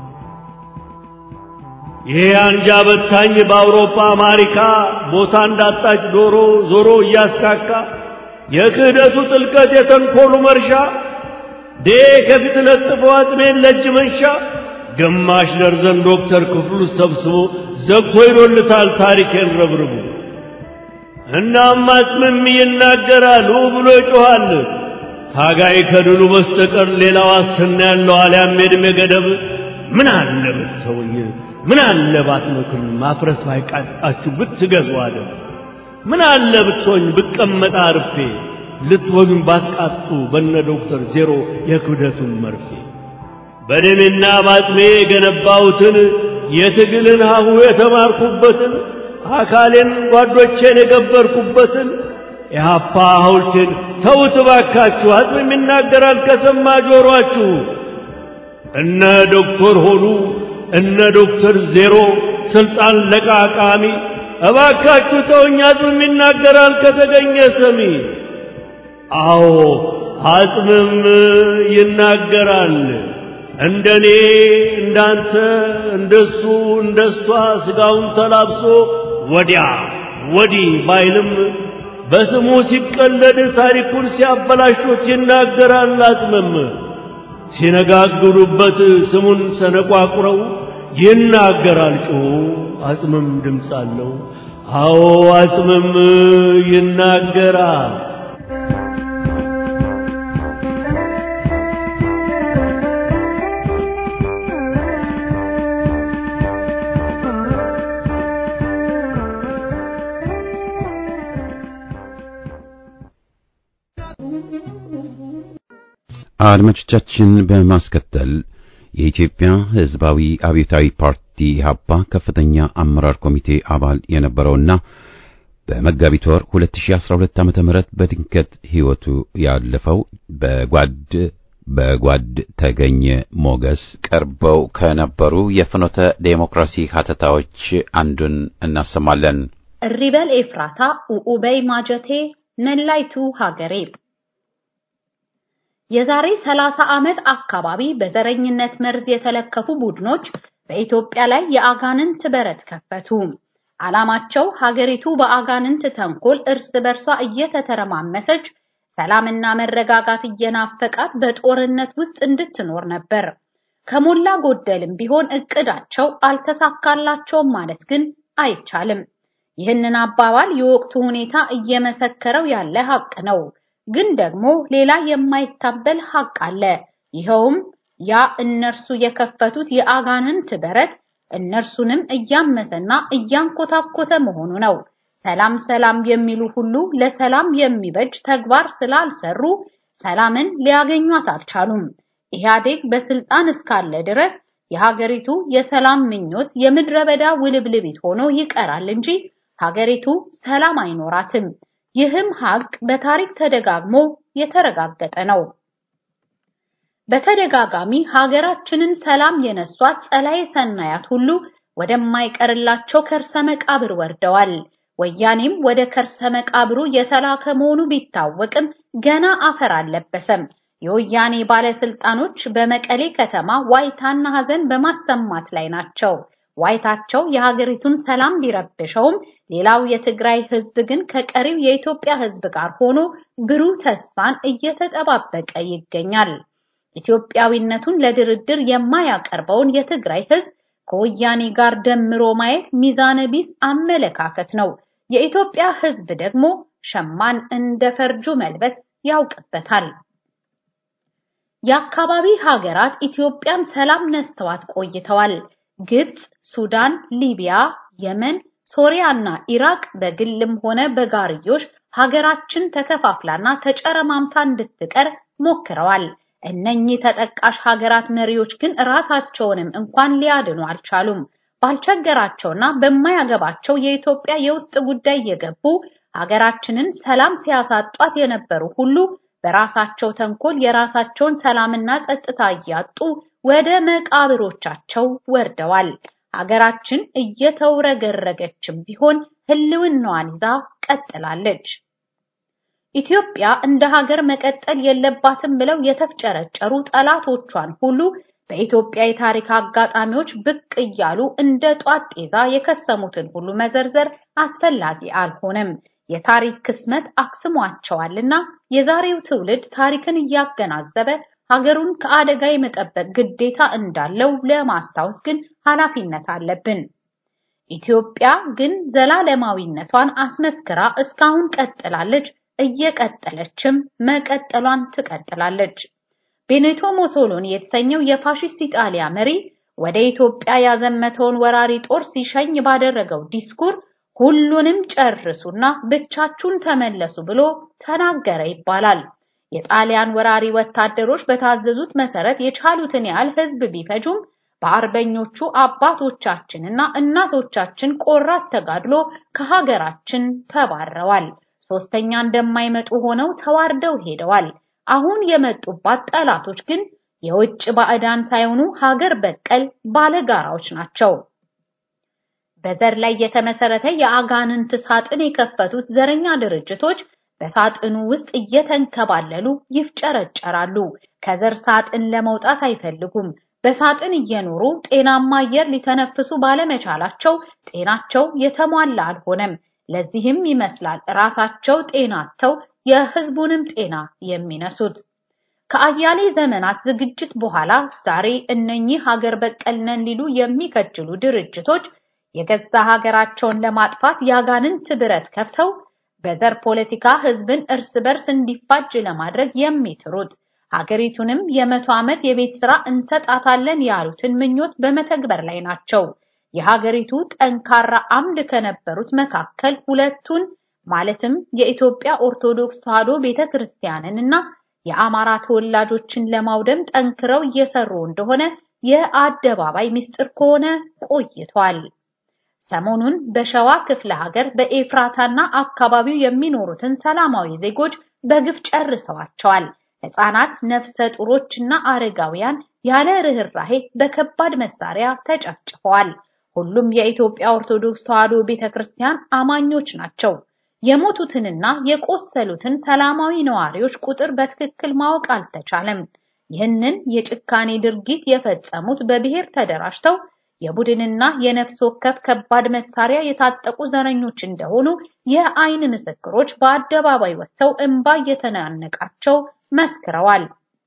ይሄ አንጃ በታኝ በአውሮፓ አሜሪካ ቦታ እንዳጣች ዶሮ ዞሮ እያስካካ የክህደቱ ጥልቀት የተንኮሉ መርሻ ዴ ከፊት ለጥፎ አጽሜን ለእጅ መንሻ ግማሽ ደርዘን ዶክተር ክፍሉ ሰብስቦ ዘግቶ ይዶልታል ታሪኬን ረብርቡ። እናም አጽምም ይናገራል ብሎ ይጮኻል። ታጋይ ከድሉ በስተቀር ሌላ ዋስትና ያለው አልያም የዕድሜ ገደብ ምን አለ ብትተውኝ ምን አለ ባትመክሩኝ ማፍረስ ባይቃጣችሁ ብትገዙ አለ ምን አለ ብትሆኝ ብቀመጥ አርፌ ልትወጉኝ ባትቃጡ በነ ዶክተር ዜሮ የክብደቱን መርፌ በደሜና ባጥሜ የገነባሁትን የትግልን ሀሁ የተማርኩበትን አካሌን ጓዶቼን የገበርኩበትን ኢህአፓ ሐውልትን ተውት እባካችሁ። አጽምም ይናገራል ከሰማ ጆሮአችሁ። እነ ዶክተር ሆኑ እነ ዶክተር ዜሮ ስልጣን ለቃቃሚ እባካችሁ ተውኝ። አጽምም ይናገራል ከተገኘ ሰሚ። አዎ አጽምም ይናገራል። እንደኔ እንዳንተ እንደሱ እንደሷ ስጋውን ተላብሶ ወዲያ ወዲህ ባይልም በስሙ ሲቀለድ ታሪኩን ሲያበላሾት ይናገራል። አጽምም ሲነጋግሩበት ስሙን ሰነቋቁረው ይናገራል ጮሁ። አጽምም ድምፅ አለው። አዎ አጽምም ይናገራል። አድማጮቻችን በማስከተል የኢትዮጵያ ሕዝባዊ አብዮታዊ ፓርቲ ኢህአፓ ከፍተኛ አመራር ኮሚቴ አባል የነበረውና በመጋቢት ወር 2012 ዓ.ም በድንገት ሕይወቱ ያለፈው በጓድ በጓድ ተገኘ ሞገስ ቀርበው ከነበሩ የፍኖተ ዴሞክራሲ ሀተታዎች አንዱን እናሰማለን። እሪበል ኤፍራታ ኡኡበይ ማጀቴ ነላይቱ ሀገሬ የዛሬ 30 ዓመት አካባቢ በዘረኝነት መርዝ የተለከፉ ቡድኖች በኢትዮጵያ ላይ የአጋንንት በረት ከፈቱ። ዓላማቸው ሀገሪቱ በአጋንንት ተንኮል እርስ በርሷ እየተተረማመሰች ሰላምና መረጋጋት እየናፈቃት በጦርነት ውስጥ እንድትኖር ነበር። ከሞላ ጎደልም ቢሆን እቅዳቸው አልተሳካላቸውም ማለት ግን አይቻልም። ይህንን አባባል የወቅቱ ሁኔታ እየመሰከረው ያለ ሀቅ ነው። ግን ደግሞ ሌላ የማይታበል ሀቅ አለ። ይኸውም ያ እነርሱ የከፈቱት የአጋንንት በረት እነርሱንም እያመሰና እያንኮታኮተ መሆኑ ነው። ሰላም ሰላም የሚሉ ሁሉ ለሰላም የሚበጅ ተግባር ስላልሰሩ ሰላምን ሊያገኟት አልቻሉም። ኢህአዴግ በስልጣን እስካለ ድረስ የሀገሪቱ የሰላም ምኞት የምድረ በዳ ውልብልቢት ሆኖ ይቀራል እንጂ ሀገሪቱ ሰላም አይኖራትም። ይህም ሀቅ በታሪክ ተደጋግሞ የተረጋገጠ ነው። በተደጋጋሚ ሀገራችንን ሰላም የነሷት ጸላዬ ሰናያት ሁሉ ወደማይቀርላቸው ከርሰ መቃብር ወርደዋል። ወያኔም ወደ ከርሰ መቃብሩ የተላከ መሆኑ ቢታወቅም ገና አፈር አልለበሰም። የወያኔ ባለስልጣኖች በመቀሌ ከተማ ዋይታና ሀዘን በማሰማት ላይ ናቸው። ዋይታቸው የሀገሪቱን ሰላም ቢረብሸውም ሌላው የትግራይ ህዝብ ግን ከቀሪው የኢትዮጵያ ህዝብ ጋር ሆኖ ብሩህ ተስፋን እየተጠባበቀ ይገኛል። ኢትዮጵያዊነቱን ለድርድር የማያቀርበውን የትግራይ ህዝብ ከወያኔ ጋር ደምሮ ማየት ሚዛነ ቢስ አመለካከት ነው። የኢትዮጵያ ህዝብ ደግሞ ሸማን እንደ ፈርጁ መልበስ ያውቅበታል። የአካባቢ ሀገራት ኢትዮጵያን ሰላም ነስተዋት ቆይተዋል። ግብጽ፣ ሱዳን፣ ሊቢያ፣ የመን፣ ሶሪያና ኢራቅ በግልም ሆነ በጋርዮሽ ሀገራችን ተከፋፍላና ተጨረማምታ እንድትቀር ሞክረዋል። እነኚህ ተጠቃሽ ሀገራት መሪዎች ግን ራሳቸውንም እንኳን ሊያድኑ አልቻሉም። ባልቸገራቸውና በማያገባቸው የኢትዮጵያ የውስጥ ጉዳይ የገቡ ሀገራችንን ሰላም ሲያሳጧት የነበሩ ሁሉ በራሳቸው ተንኮል የራሳቸውን ሰላምና ጸጥታ እያጡ ወደ መቃብሮቻቸው ወርደዋል። ሀገራችን እየተውረገረገችም ቢሆን ህልውናዋን ይዛ ቀጥላለች። ኢትዮጵያ እንደ ሀገር መቀጠል የለባትም ብለው የተፍጨረጨሩ ጠላቶቿን ሁሉ በኢትዮጵያ የታሪክ አጋጣሚዎች ብቅ እያሉ እንደ ጧት ጤዛ የከሰሙትን ሁሉ መዘርዘር አስፈላጊ አልሆነም። የታሪክ ክስመት አክስሟቸዋልና የዛሬው ትውልድ ታሪክን እያገናዘበ ሀገሩን ከአደጋ የመጠበቅ ግዴታ እንዳለው ለማስታወስ ግን ኃላፊነት አለብን። ኢትዮጵያ ግን ዘላለማዊነቷን አስመስክራ እስካሁን ቀጥላለች፣ እየቀጠለችም መቀጠሏን ትቀጥላለች። ቤኔቶ ሞሶሎኒ የተሰኘው የፋሺስት ኢጣሊያ መሪ ወደ ኢትዮጵያ ያዘመተውን ወራሪ ጦር ሲሸኝ ባደረገው ዲስኩር ሁሉንም ጨርሱና ብቻችሁን ተመለሱ ብሎ ተናገረ ይባላል። የጣሊያን ወራሪ ወታደሮች በታዘዙት መሰረት የቻሉትን ያህል ህዝብ ቢፈጁም በአርበኞቹ አባቶቻችንና እናቶቻችን ቆራት ተጋድሎ ከሀገራችን ተባረዋል። ሶስተኛ እንደማይመጡ ሆነው ተዋርደው ሄደዋል። አሁን የመጡባት ጠላቶች ግን የውጭ ባዕዳን ሳይሆኑ ሀገር በቀል ባለጋራዎች ናቸው። በዘር ላይ የተመሰረተ የአጋንንት ሳጥን የከፈቱት ዘረኛ ድርጅቶች በሳጥኑ ውስጥ እየተንከባለሉ ይፍጨረጨራሉ። ከዘር ሳጥን ለመውጣት አይፈልጉም። በሳጥን እየኖሩ ጤናማ አየር ሊተነፍሱ ባለመቻላቸው ጤናቸው የተሟላ አልሆነም። ለዚህም ይመስላል ራሳቸው ጤናቸው የህዝቡንም ጤና የሚነሱት። ከአያሌ ዘመናት ዝግጅት በኋላ ዛሬ እነኚህ ሀገር በቀል ነን ሊሉ የሚከጅሉ ድርጅቶች የገዛ ሀገራቸውን ለማጥፋት ያጋንንት ብረት ከፍተው በዘር ፖለቲካ ህዝብን እርስ በርስ እንዲፋጅ ለማድረግ የሚጥሩት ሀገሪቱንም የመቶ ዓመት የቤት ስራ እንሰጣታለን ያሉትን ምኞት በመተግበር ላይ ናቸው። የሀገሪቱ ጠንካራ አምድ ከነበሩት መካከል ሁለቱን ማለትም የኢትዮጵያ ኦርቶዶክስ ተዋሕዶ ቤተክርስቲያንን እና የአማራ ተወላጆችን ለማውደም ጠንክረው እየሰሩ እንደሆነ የአደባባይ ምስጢር ከሆነ ቆይቷል። ሰሞኑን በሸዋ ክፍለ ሀገር በኤፍራታና አካባቢው የሚኖሩትን ሰላማዊ ዜጎች በግፍ ጨርሰዋቸዋል። ሕፃናት፣ ነፍሰ ጡሮችና አረጋውያን ያለ ርህራሄ በከባድ መሳሪያ ተጨፍጭፈዋል። ሁሉም የኢትዮጵያ ኦርቶዶክስ ተዋሕዶ ቤተክርስቲያን አማኞች ናቸው። የሞቱትንና የቆሰሉትን ሰላማዊ ነዋሪዎች ቁጥር በትክክል ማወቅ አልተቻለም። ይህንን የጭካኔ ድርጊት የፈጸሙት በብሔር ተደራጅተው የቡድንና የነፍስ ወከፍ ከባድ መሳሪያ የታጠቁ ዘረኞች እንደሆኑ የአይን ምስክሮች በአደባባይ ወጥተው እንባ እየተናነቃቸው መስክረዋል።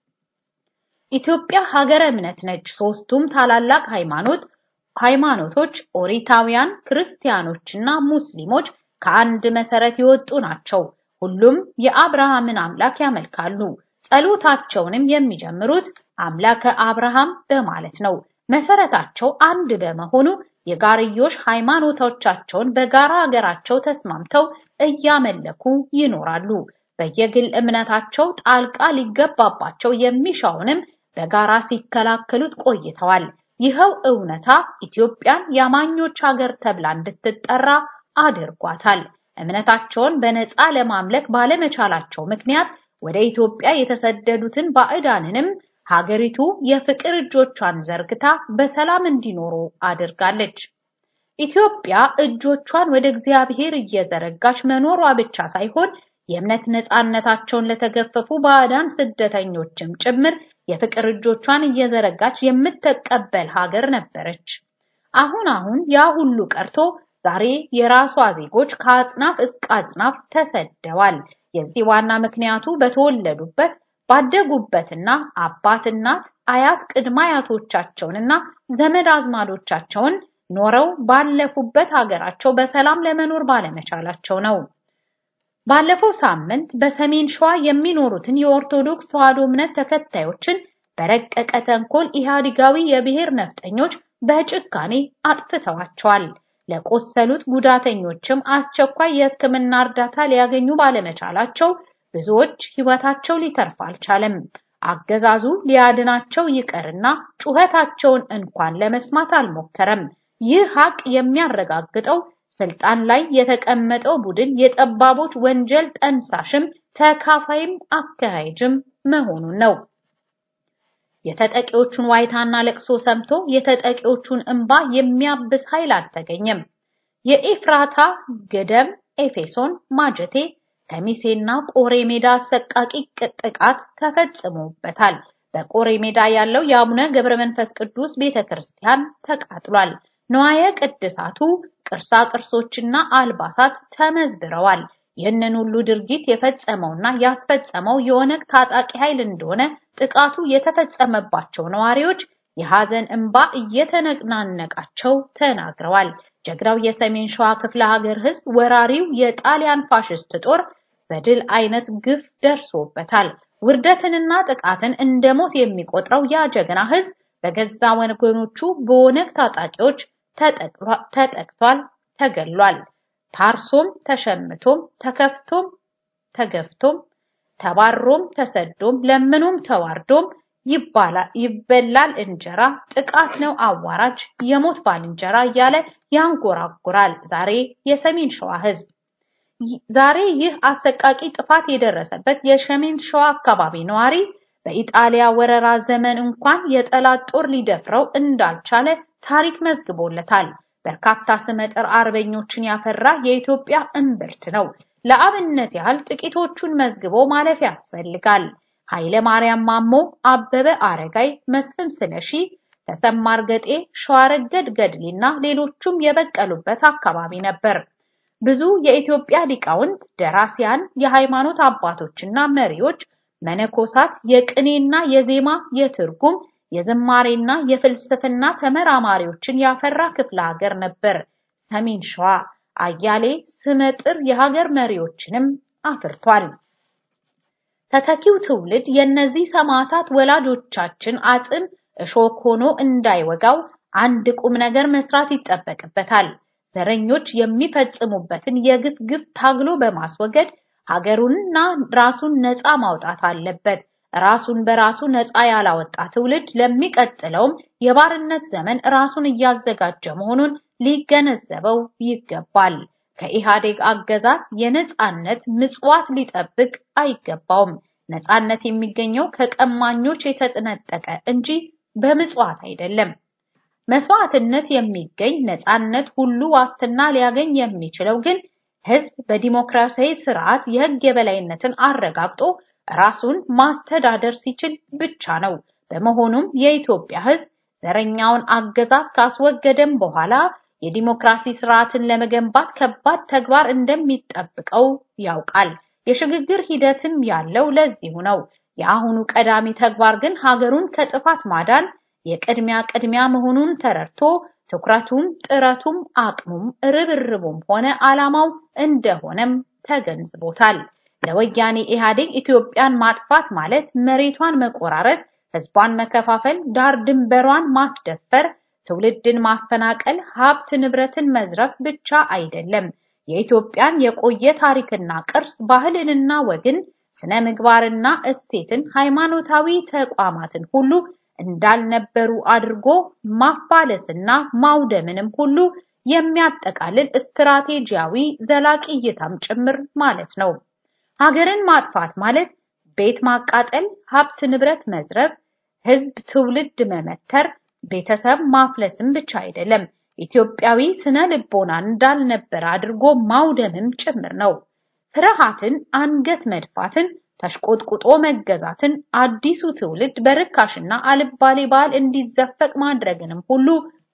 ኢትዮጵያ ሀገረ እምነት ነች። ሶስቱም ታላላቅ ሃይማኖት ሃይማኖቶች ኦሪታውያን፣ ክርስቲያኖችና ሙስሊሞች ከአንድ መሰረት የወጡ ናቸው። ሁሉም የአብርሃምን አምላክ ያመልካሉ። ጸሎታቸውንም የሚጀምሩት አምላከ አብርሃም በማለት ነው። መሰረታቸው አንድ በመሆኑ የጋርዮሽ ሃይማኖቶቻቸውን በጋራ ሀገራቸው ተስማምተው እያመለኩ ይኖራሉ። በየግል እምነታቸው ጣልቃ ሊገባባቸው የሚሻውንም በጋራ ሲከላከሉት ቆይተዋል። ይኸው እውነታ ኢትዮጵያን የአማኞች ሀገር ተብላ እንድትጠራ አድርጓታል። እምነታቸውን በነፃ ለማምለክ ባለመቻላቸው ምክንያት ወደ ኢትዮጵያ የተሰደዱትን ባዕዳንንም ሀገሪቱ የፍቅር እጆቿን ዘርግታ በሰላም እንዲኖሩ አድርጋለች። ኢትዮጵያ እጆቿን ወደ እግዚአብሔር እየዘረጋች መኖሯ ብቻ ሳይሆን የእምነት ነፃነታቸውን ለተገፈፉ ባዕዳን ስደተኞችም ጭምር የፍቅር እጆቿን እየዘረጋች የምትቀበል ሀገር ነበረች። አሁን አሁን ያ ሁሉ ቀርቶ ዛሬ የራሷ ዜጎች ከአጽናፍ እስከ አጽናፍ ተሰደዋል። የዚህ ዋና ምክንያቱ በተወለዱበት ባደጉበትና አባት እናት አያት ቅድመ አያቶቻቸውንና ዘመድ አዝማዶቻቸውን ኖረው ባለፉበት ሀገራቸው በሰላም ለመኖር ባለመቻላቸው ነው። ባለፈው ሳምንት በሰሜን ሸዋ የሚኖሩትን የኦርቶዶክስ ተዋሕዶ እምነት ተከታዮችን በረቀቀ ተንኮል ኢህአዲጋዊ የብሔር ነፍጠኞች በጭካኔ አጥፍተዋቸዋል። ለቆሰሉት ጉዳተኞችም አስቸኳይ የሕክምና እርዳታ ሊያገኙ ባለመቻላቸው ብዙዎች ሕይወታቸው ሊተርፍ አልቻለም። አገዛዙ ሊያድናቸው ይቀርና ጩኸታቸውን እንኳን ለመስማት አልሞከረም። ይህ ሀቅ የሚያረጋግጠው ስልጣን ላይ የተቀመጠው ቡድን የጠባቦች ወንጀል ጠንሳሽም ተካፋይም አካሄጅም መሆኑን ነው። የተጠቂዎቹን ዋይታና ለቅሶ ሰምቶ የተጠቂዎቹን እንባ የሚያብስ ኃይል አልተገኘም። የኤፍራታ ገደም፣ ኤፌሶን፣ ማጀቴ፣ ከሚሴና ቆሬ ሜዳ አሰቃቂ ጥቃት ተፈጽሞበታል። በቆሬ ሜዳ ያለው የአቡነ ገብረ መንፈስ ቅዱስ ቤተክርስቲያን ተቃጥሏል። ንዋየ ቅድሳቱ ቅርሳ ቅርሶችና አልባሳት ተመዝብረዋል። ይህንን ሁሉ ድርጊት የፈጸመውና ያስፈጸመው የኦነግ ታጣቂ ኃይል እንደሆነ ጥቃቱ የተፈጸመባቸው ነዋሪዎች የሐዘን እንባ እየተነናነቃቸው ተናግረዋል። ጀግናው የሰሜን ሸዋ ክፍለ ሀገር ሕዝብ ወራሪው የጣሊያን ፋሽስት ጦር በድል አይነት ግፍ ደርሶበታል። ውርደትንና ጥቃትን እንደ ሞት የሚቆጥረው ያ ጀግና ሕዝብ በገዛ ወገኖቹ በኦነግ ታጣቂዎች ተጠቅቷል፣ ተገሏል። ታርሶም ተሸምቶም ተከፍቶም ተገፍቶም ተባሮም ተሰዶም ለምኖም ተዋርዶም ይበላል እንጀራ ጥቃት ነው አዋራጅ የሞት ባልንጀራ እያለ ያንጎራጉራል ዛሬ የሰሜን ሸዋ ህዝብ። ዛሬ ይህ አሰቃቂ ጥፋት የደረሰበት የሰሜን ሸዋ አካባቢ ነዋሪ በኢጣሊያ ወረራ ዘመን እንኳን የጠላት ጦር ሊደፍረው እንዳልቻለ ታሪክ መዝግቦለታል። በርካታ ስመጥር አርበኞችን ያፈራ የኢትዮጵያ እምብርት ነው። ለአብነት ያህል ጥቂቶቹን መዝግቦ ማለፍ ያስፈልጋል። ኃይለ ማርያም ማሞ፣ አበበ አረጋይ፣ መስፍን ስለሺ፣ ተሰማ እርገጤ፣ ሸዋረገድ ገድሌና ሌሎቹም የበቀሉበት አካባቢ ነበር። ብዙ የኢትዮጵያ ሊቃውንት፣ ደራሲያን፣ የሃይማኖት አባቶችና መሪዎች፣ መነኮሳት፣ የቅኔና የዜማ የትርጉም የዝማሬና የፍልስፍና ተመራማሪዎችን ያፈራ ክፍለ ሀገር ነበር ሰሜን ሸዋ። አያሌ ስመጥር የሀገር መሪዎችንም አፍርቷል። ተተኪው ትውልድ የእነዚህ ሰማዕታት ወላጆቻችን አጽም እሾክ ሆኖ እንዳይወጋው አንድ ቁም ነገር መስራት ይጠበቅበታል። ዘረኞች የሚፈጽሙበትን የግፍ ግፍ ታግሎ በማስወገድ ሀገሩንና ራሱን ነፃ ማውጣት አለበት። ራሱን በራሱ ነፃ ያላወጣ ትውልድ ለሚቀጥለውም የባርነት ዘመን ራሱን እያዘጋጀ መሆኑን ሊገነዘበው ይገባል። ከኢህአዴግ አገዛዝ የነፃነት ምጽዋት ሊጠብቅ አይገባውም። ነፃነት የሚገኘው ከቀማኞች የተጠነጠቀ እንጂ በምጽዋት አይደለም። መስዋዕትነት የሚገኝ ነፃነት ሁሉ ዋስትና ሊያገኝ የሚችለው ግን ህዝብ በዲሞክራሲያዊ ስርዓት የህግ የበላይነትን አረጋግጦ ራሱን ማስተዳደር ሲችል ብቻ ነው። በመሆኑም የኢትዮጵያ ህዝብ ዘረኛውን አገዛዝ ካስወገደም በኋላ የዲሞክራሲ ስርዓትን ለመገንባት ከባድ ተግባር እንደሚጠብቀው ያውቃል። የሽግግር ሂደትም ያለው ለዚሁ ነው። የአሁኑ ቀዳሚ ተግባር ግን ሀገሩን ከጥፋት ማዳን የቅድሚያ ቅድሚያ መሆኑን ተረድቶ ትኩረቱም ጥረቱም አቅሙም ርብርቡም ሆነ ዓላማው እንደሆነም ተገንዝቦታል። ለወያኔ ኢህአዴግ ኢትዮጵያን ማጥፋት ማለት መሬቷን መቆራረጥ፣ ህዝቧን መከፋፈል፣ ዳር ድንበሯን ማስደፈር፣ ትውልድን ማፈናቀል፣ ሀብት ንብረትን መዝረፍ ብቻ አይደለም። የኢትዮጵያን የቆየ ታሪክና ቅርስ፣ ባህልንና ወግን፣ ስነ ምግባርና እሴትን፣ ሃይማኖታዊ ተቋማትን ሁሉ እንዳልነበሩ አድርጎ ማፋለስና ማውደምንም ሁሉ የሚያጠቃልል ስትራቴጂያዊ ዘላቂ እይታም ጭምር ማለት ነው። ሀገርን ማጥፋት ማለት ቤት ማቃጠል፣ ሀብት ንብረት መዝረፍ፣ ህዝብ ትውልድ መመተር፣ ቤተሰብ ማፍለስም ብቻ አይደለም። ኢትዮጵያዊ ስነ ልቦናን እንዳልነበረ አድርጎ ማውደምም ጭምር ነው። ፍርሃትን፣ አንገት መድፋትን፣ ተሽቆጥቁጦ መገዛትን፣ አዲሱ ትውልድ በርካሽና አልባሌ ባህል እንዲዘፈቅ ማድረግንም ሁሉ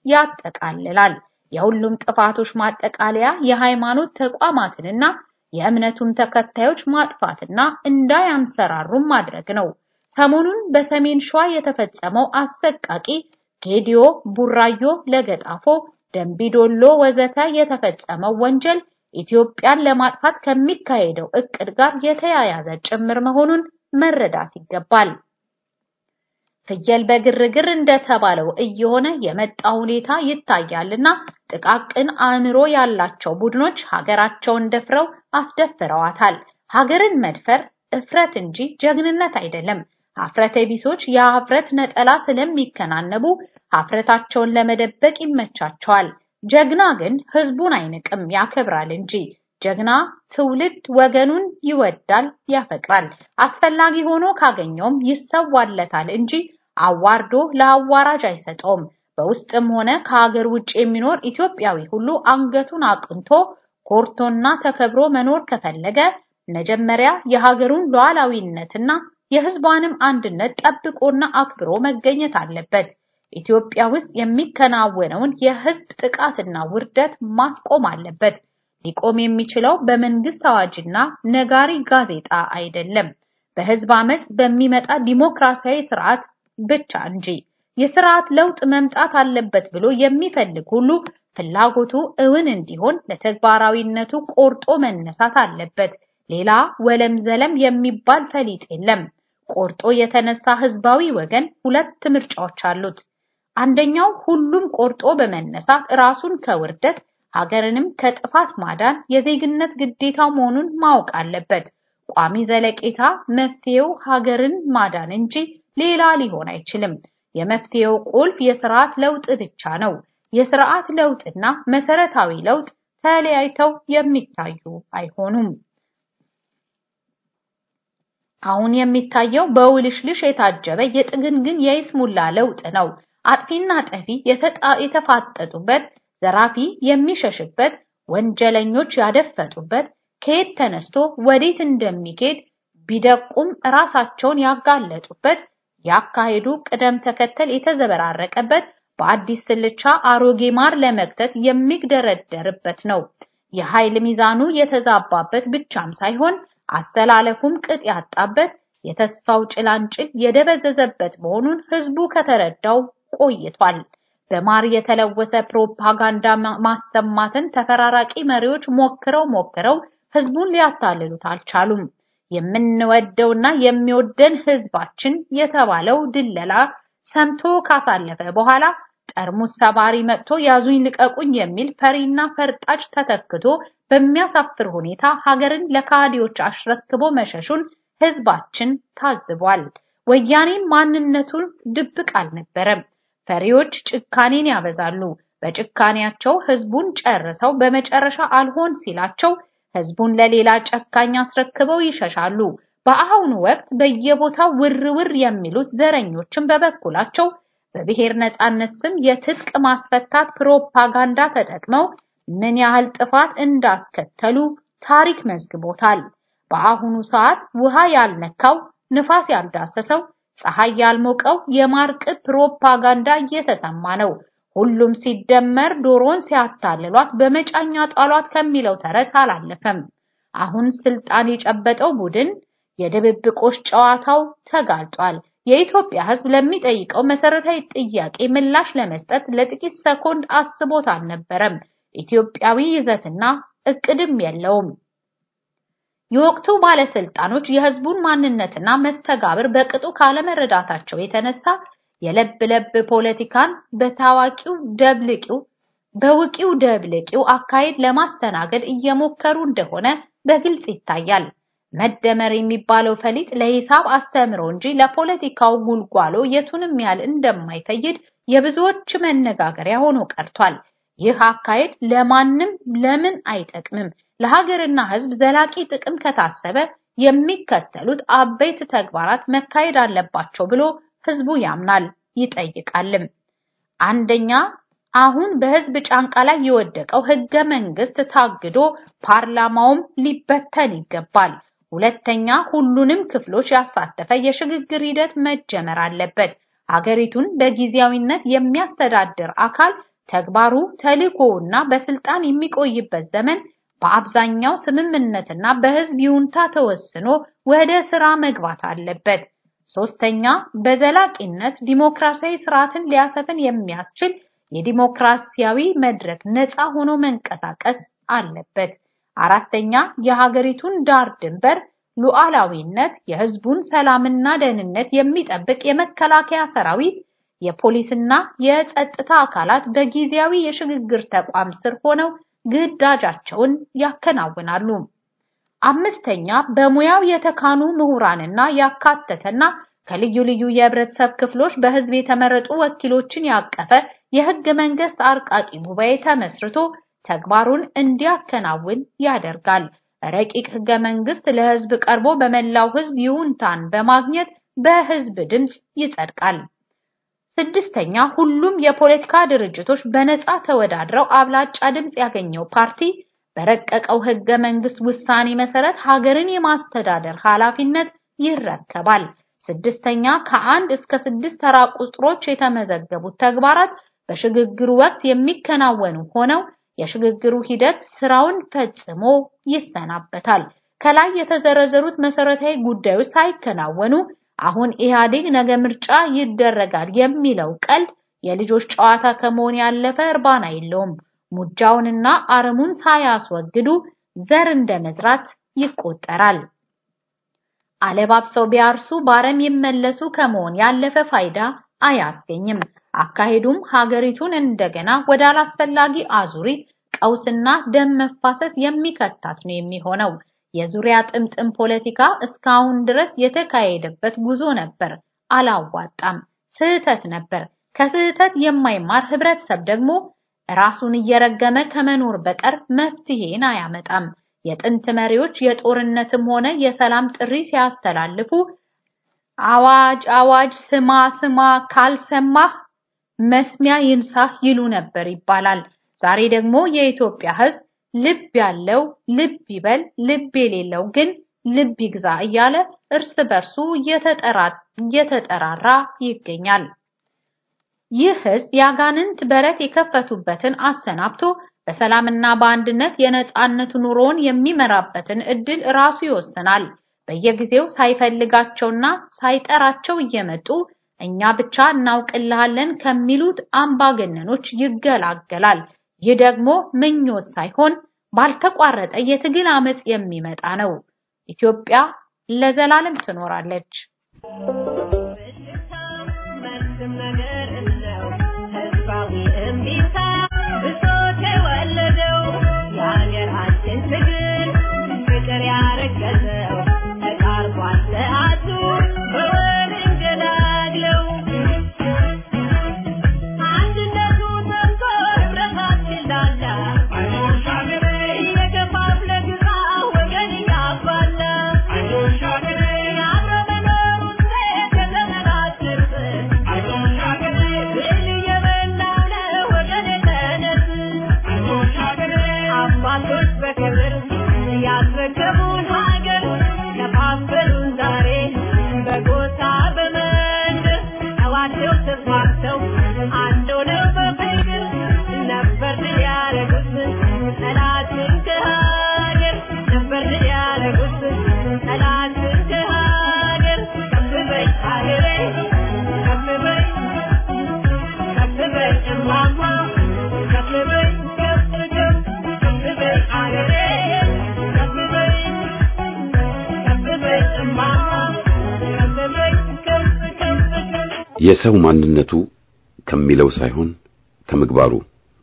ያጠቃልላል። የሁሉም ጥፋቶች ማጠቃለያ የሃይማኖት ተቋማትንና የእምነቱን ተከታዮች ማጥፋትና እንዳያንሰራሩም ማድረግ ነው። ሰሞኑን በሰሜን ሸዋ የተፈጸመው አሰቃቂ ጌዲዮ፣ ቡራዮ፣ ለገጣፎ፣ ደንቢዶሎ ወዘተ የተፈጸመው ወንጀል ኢትዮጵያን ለማጥፋት ከሚካሄደው እቅድ ጋር የተያያዘ ጭምር መሆኑን መረዳት ይገባል። ፍየል በግርግር እንደተባለው እየሆነ የመጣ ሁኔታ ይታያልና ጥቃቅን አእምሮ ያላቸው ቡድኖች ሀገራቸውን ደፍረው አስደፍረዋታል። ሀገርን መድፈር እፍረት እንጂ ጀግንነት አይደለም። ሀፍረተ ቢሶች የሀፍረት ነጠላ ስለሚከናነቡ ሀፍረታቸውን ለመደበቅ ይመቻቸዋል። ጀግና ግን ህዝቡን አይንቅም፣ ያከብራል እንጂ። ጀግና ትውልድ ወገኑን ይወዳል፣ ያፈቅራል። አስፈላጊ ሆኖ ካገኘውም ይሰዋለታል እንጂ አዋርዶ ለአዋራጅ አይሰጠውም። በውስጥም ሆነ ከሀገር ውጭ የሚኖር ኢትዮጵያዊ ሁሉ አንገቱን አቅንቶ ኮርቶና ተከብሮ መኖር ከፈለገ መጀመሪያ የሀገሩን ሉዓላዊነትና የህዝቧንም አንድነት ጠብቆና አክብሮ መገኘት አለበት። ኢትዮጵያ ውስጥ የሚከናወነውን የህዝብ ጥቃትና ውርደት ማስቆም አለበት። ሊቆም የሚችለው በመንግስት አዋጅና ነጋሪ ጋዜጣ አይደለም፣ በህዝብ አመፅ በሚመጣ ዲሞክራሲያዊ ስርዓት ብቻ እንጂ። የስርዓት ለውጥ መምጣት አለበት ብሎ የሚፈልግ ሁሉ ፍላጎቱ እውን እንዲሆን ለተግባራዊነቱ ቆርጦ መነሳት አለበት። ሌላ ወለም ዘለም የሚባል ፈሊጥ የለም። ቆርጦ የተነሳ ህዝባዊ ወገን ሁለት ምርጫዎች አሉት። አንደኛው ሁሉም ቆርጦ በመነሳት ራሱን ከውርደት ሀገርንም ከጥፋት ማዳን የዜግነት ግዴታው መሆኑን ማወቅ አለበት። ቋሚ ዘለቄታ መፍትሄው ሀገርን ማዳን እንጂ ሌላ ሊሆን አይችልም። የመፍትሄው ቁልፍ የስርዓት ለውጥ ብቻ ነው። የስርዓት ለውጥና መሰረታዊ ለውጥ ተለያይተው የሚታዩ አይሆኑም። አሁን የሚታየው በውልሽልሽ የታጀበ የጥግንግን የይስሙላ ለውጥ ነው። አጥፊና ጠፊ የተፋጠጡበት፣ ዘራፊ የሚሸሽበት፣ ወንጀለኞች ያደፈጡበት፣ ከየት ተነስቶ ወዴት እንደሚሄድ ቢደቁም ራሳቸውን ያጋለጡበት፣ ያካሄዱ ቅደም ተከተል የተዘበራረቀበት፣ በአዲስ ስልቻ አሮጌ ማር ለመክተት የሚግደረደርበት ነው። የኃይል ሚዛኑ የተዛባበት ብቻም ሳይሆን አስተላለፉም ቅጥ ያጣበት የተስፋው ጭላንጭል የደበዘዘበት መሆኑን ህዝቡ ከተረዳው ቆይቷል። በማር የተለወሰ ፕሮፓጋንዳ ማሰማትን ተፈራራቂ መሪዎች ሞክረው ሞክረው ህዝቡን ሊያታልሉት አልቻሉም። የምንወደውና የሚወደን ህዝባችን የተባለው ድለላ ሰምቶ ካሳለፈ በኋላ ጠርሙስ ሰባሪ መጥቶ ያዙኝ ልቀቁኝ የሚል ፈሪና ፈርጣጭ ተተክቶ በሚያሳፍር ሁኔታ ሀገርን ለካዲዎች አሽረክቦ መሸሹን ህዝባችን ታዝቧል። ወያኔም ማንነቱን ድብቅ አልነበረም። ፈሪዎች ጭካኔን ያበዛሉ። በጭካኔያቸው ህዝቡን ጨርሰው በመጨረሻ አልሆን ሲላቸው ህዝቡን ለሌላ ጨካኝ አስረክበው ይሸሻሉ። በአሁኑ ወቅት በየቦታው ውር ውር የሚሉት ዘረኞችን በበኩላቸው በብሔር ነጻነት ስም የትጥቅ ማስፈታት ፕሮፓጋንዳ ተጠቅመው ምን ያህል ጥፋት እንዳስከተሉ ታሪክ መዝግቦታል። በአሁኑ ሰዓት ውሃ ያልነካው፣ ንፋስ ያልዳሰሰው፣ ፀሐይ ያልሞቀው የማርቅብ ፕሮፓጋንዳ እየተሰማ ነው። ሁሉም ሲደመር ዶሮን ሲያታልሏት በመጫኛ ጣሏት ከሚለው ተረት አላለፈም። አሁን ስልጣን የጨበጠው ቡድን የድብብቆሽ ጨዋታው ተጋልጧል። የኢትዮጵያ ሕዝብ ለሚጠይቀው መሰረታዊ ጥያቄ ምላሽ ለመስጠት ለጥቂት ሰኮንድ አስቦት አልነበረም። ኢትዮጵያዊ ይዘትና እቅድም የለውም። የወቅቱ ባለስልጣኖች የህዝቡን ማንነትና መስተጋብር በቅጡ ካለመረዳታቸው የተነሳ የለብ ለብ ፖለቲካን በታዋቂው ደብልቂው በውቂው ደብልቂው አካሄድ ለማስተናገድ እየሞከሩ እንደሆነ በግልጽ ይታያል። መደመር የሚባለው ፈሊጥ ለሂሳብ አስተምሮ እንጂ ለፖለቲካው ጉልጓሎ የቱንም ያህል እንደማይፈይድ የብዙዎች መነጋገሪያ ሆኖ ቀርቷል። ይህ አካሄድ ለማንም ለምን አይጠቅምም። ለሀገርና ህዝብ ዘላቂ ጥቅም ከታሰበ የሚከተሉት አበይት ተግባራት መካሄድ አለባቸው ብሎ ህዝቡ ያምናል ይጠይቃልም። አንደኛ አሁን በህዝብ ጫንቃ ላይ የወደቀው ህገ መንግስት ታግዶ ፓርላማውም ሊበተን ይገባል። ሁለተኛ ሁሉንም ክፍሎች ያሳተፈ የሽግግር ሂደት መጀመር አለበት። ሀገሪቱን በጊዜያዊነት የሚያስተዳድር አካል ተግባሩ ተልእኮውና በስልጣን የሚቆይበት ዘመን በአብዛኛው ስምምነትና በህዝብ ይሁንታ ተወስኖ ወደ ስራ መግባት አለበት። ሶስተኛ በዘላቂነት ዲሞክራሲያዊ ስርዓትን ሊያሰፍን የሚያስችል የዲሞክራሲያዊ መድረክ ነፃ ሆኖ መንቀሳቀስ አለበት። አራተኛ የሀገሪቱን ዳር ድንበር ሉዓላዊነት፣ የህዝቡን ሰላምና ደህንነት የሚጠብቅ የመከላከያ ሰራዊት፣ የፖሊስና የጸጥታ አካላት በጊዜያዊ የሽግግር ተቋም ስር ሆነው ግዳጃቸውን ያከናውናሉ። አምስተኛ በሙያው የተካኑ ምሁራንና ያካተተና ከልዩ ልዩ የህብረተሰብ ክፍሎች በህዝብ የተመረጡ ወኪሎችን ያቀፈ የህገ መንግስት አርቃቂ ጉባኤ ተመስርቶ ተግባሩን እንዲያከናውን ያደርጋል። ረቂቅ ህገ መንግስት ለህዝብ ቀርቦ በመላው ህዝብ ይሁንታን በማግኘት በህዝብ ድምፅ ይጸድቃል። ስድስተኛ ሁሉም የፖለቲካ ድርጅቶች በነፃ ተወዳድረው አብላጫ ድምፅ ያገኘው ፓርቲ በረቀቀው ህገ መንግስት ውሳኔ መሰረት ሀገርን የማስተዳደር ኃላፊነት ይረከባል። ስድስተኛ ከአንድ እስከ ስድስት ተራ ቁጥሮች የተመዘገቡት ተግባራት በሽግግሩ ወቅት የሚከናወኑ ሆነው የሽግግሩ ሂደት ስራውን ፈጽሞ ይሰናበታል። ከላይ የተዘረዘሩት መሰረታዊ ጉዳዮች ሳይከናወኑ አሁን ኢህአዴግ ነገ ምርጫ ይደረጋል የሚለው ቀልድ የልጆች ጨዋታ ከመሆን ያለፈ እርባና የለውም። ሙጃውንና አረሙን ሳያስወግዱ ዘር እንደመዝራት ይቆጠራል። አለባብሰው ቢያርሱ ባረም ይመለሱ ከመሆን ያለፈ ፋይዳ አያስገኝም። አካሄዱም ሀገሪቱን እንደገና ወደ አላስፈላጊ አዙሪት ቀውስና ደም መፋሰስ የሚከታት ነው የሚሆነው። የዙሪያ ጥምጥም ፖለቲካ እስካሁን ድረስ የተካሄደበት ጉዞ ነበር፣ አላዋጣም፣ ስህተት ነበር። ከስህተት የማይማር ህብረተሰብ ደግሞ ራሱን እየረገመ ከመኖር በቀር መፍትሄን አያመጣም። የጥንት መሪዎች የጦርነትም ሆነ የሰላም ጥሪ ሲያስተላልፉ አዋጅ አዋጅ ስማ ስማ ካልሰማህ መስሚያ ይንሳህ ይሉ ነበር ይባላል። ዛሬ ደግሞ የኢትዮጵያ ሕዝብ ልብ ያለው ልብ ይበል፣ ልብ የሌለው ግን ልብ ይግዛ እያለ እርስ በርሱ እየተጠራራ ይገኛል። ይህ ሕዝብ የአጋንንት በረት የከፈቱበትን አሰናብቶ በሰላምና በአንድነት የነጻነት ኑሮውን የሚመራበትን እድል ራሱ ይወስናል። በየጊዜው ሳይፈልጋቸውና ሳይጠራቸው እየመጡ እኛ ብቻ እናውቅልሃለን ከሚሉት አምባገነኖች ይገላገላል። ይህ ደግሞ ምኞት ሳይሆን ባልተቋረጠ የትግል አመጽ የሚመጣ ነው። ኢትዮጵያ ለዘላለም ትኖራለች። የሰው ማንነቱ ከሚለው ሳይሆን ከምግባሩ።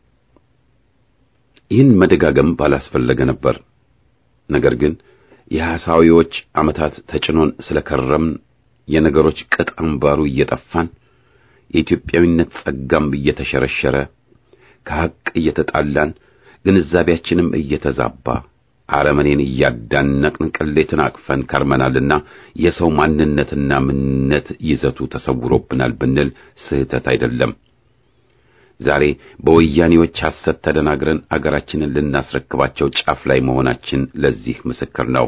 ይህን መደጋገም ባላስፈለገ ነበር። ነገር ግን የሐሳዊዎች ዓመታት ተጭኖን ስለከረምን የነገሮች ቅጥ አምባሩ እየጠፋን የኢትዮጵያዊነት ጸጋም እየተሸረሸረ ከሐቅ እየተጣላን ግንዛቤያችንም እየተዛባ አረመኔን እያዳነቅን ቅሌትን አቅፈን ከርመናልና የሰው ማንነትና ምንነት ይዘቱ ተሰውሮብናል ብንል ስህተት አይደለም። ዛሬ በወያኔዎች ሐሰት ተደናግረን አገራችንን ልናስረክባቸው ጫፍ ላይ መሆናችን ለዚህ ምስክር ነው።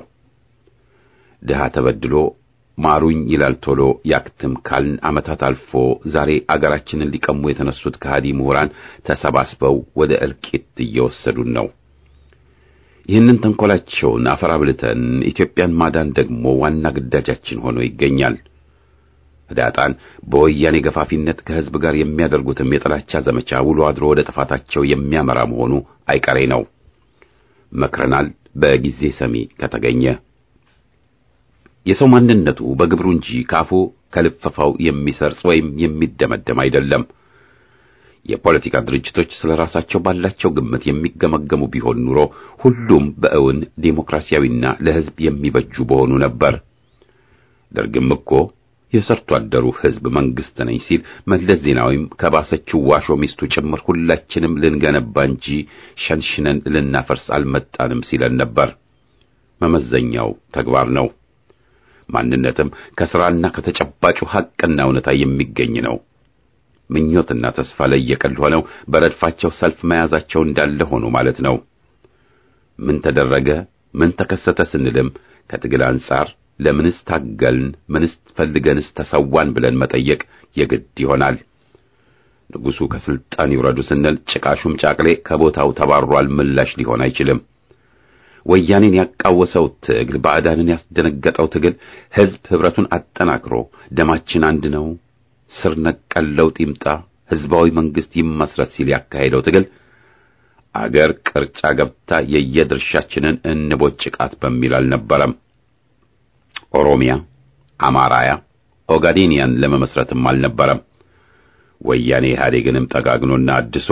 ድሃ ተበድሎ ማሩኝ ይላል ቶሎ ያክትም ካልን ዓመታት አልፎ ዛሬ አገራችንን ሊቀሙ የተነሱት ከሃዲ ምሁራን ተሰባስበው ወደ እልቂት እየወሰዱን ነው። ይህንን ተንኮላቸውን አፈር አብልተን ኢትዮጵያን ማዳን ደግሞ ዋና ግዳጃችን ሆኖ ይገኛል። ህዳጣን በወያኔ ገፋፊነት ከህዝብ ጋር የሚያደርጉትም የጥላቻ ዘመቻ ውሎ አድሮ ወደ ጥፋታቸው የሚያመራ መሆኑ አይቀሬ ነው። መክረናል፣ በጊዜ ሰሚ ከተገኘ። የሰው ማንነቱ በግብሩ እንጂ ካፉ ከልፈፋው የሚሰርጽ ወይም የሚደመደም አይደለም። የፖለቲካ ድርጅቶች ስለ ራሳቸው ባላቸው ግምት የሚገመገሙ ቢሆን ኑሮ ሁሉም በእውን ዴሞክራሲያዊና ለህዝብ የሚበጁ በሆኑ ነበር። ደርግም እኮ የሰርቶ አደሩ ህዝብ መንግስት ነኝ ሲል መለስ ዜናዊም ከባሰችው ዋሾ ሚስቱ ጭምር ሁላችንም ልንገነባ እንጂ ሸንሽነን ልናፈርስ አልመጣንም ሲለን ነበር። መመዘኛው ተግባር ነው። ማንነትም ከሥራና ከተጨባጩ ሐቅና እውነታ የሚገኝ ነው። ምኞትና ተስፋ ለየቀል ሆነው በረድፋቸው ሰልፍ መያዛቸው እንዳለ ሆኖ ማለት ነው። ምን ተደረገ፣ ምን ተከሰተ ስንልም ከትግል አንጻር ለምንስ ታገልን፣ ምንስ ፈልገንስ ተሰዋን ብለን መጠየቅ የግድ ይሆናል። ንጉሡ ከስልጣን ይውረዱ ስንል ጭቃሹም ጫቅሌ ከቦታው ተባሯል ምላሽ ሊሆን አይችልም። ወያኔን ያቃወሰው ትግል፣ ባዕዳንን ያስደነገጠው ትግል ሕዝብ ኅብረቱን አጠናክሮ ደማችን አንድ ነው፣ ስር ነቀል ለውጥ ይምጣ፣ ሕዝባዊ መንግሥት ይመስረት ሲል ያካሄደው ትግል አገር ቅርጫ ገብታ የየድርሻችንን እንቦጭቃት በሚል አልነበረም። ኦሮሚያ፣ አማራያ፣ ኦጋዴኒያን ለመመስረትም አልነበረም። ወያኔ ኢህአዴግንም ጠጋግኖና አድሶ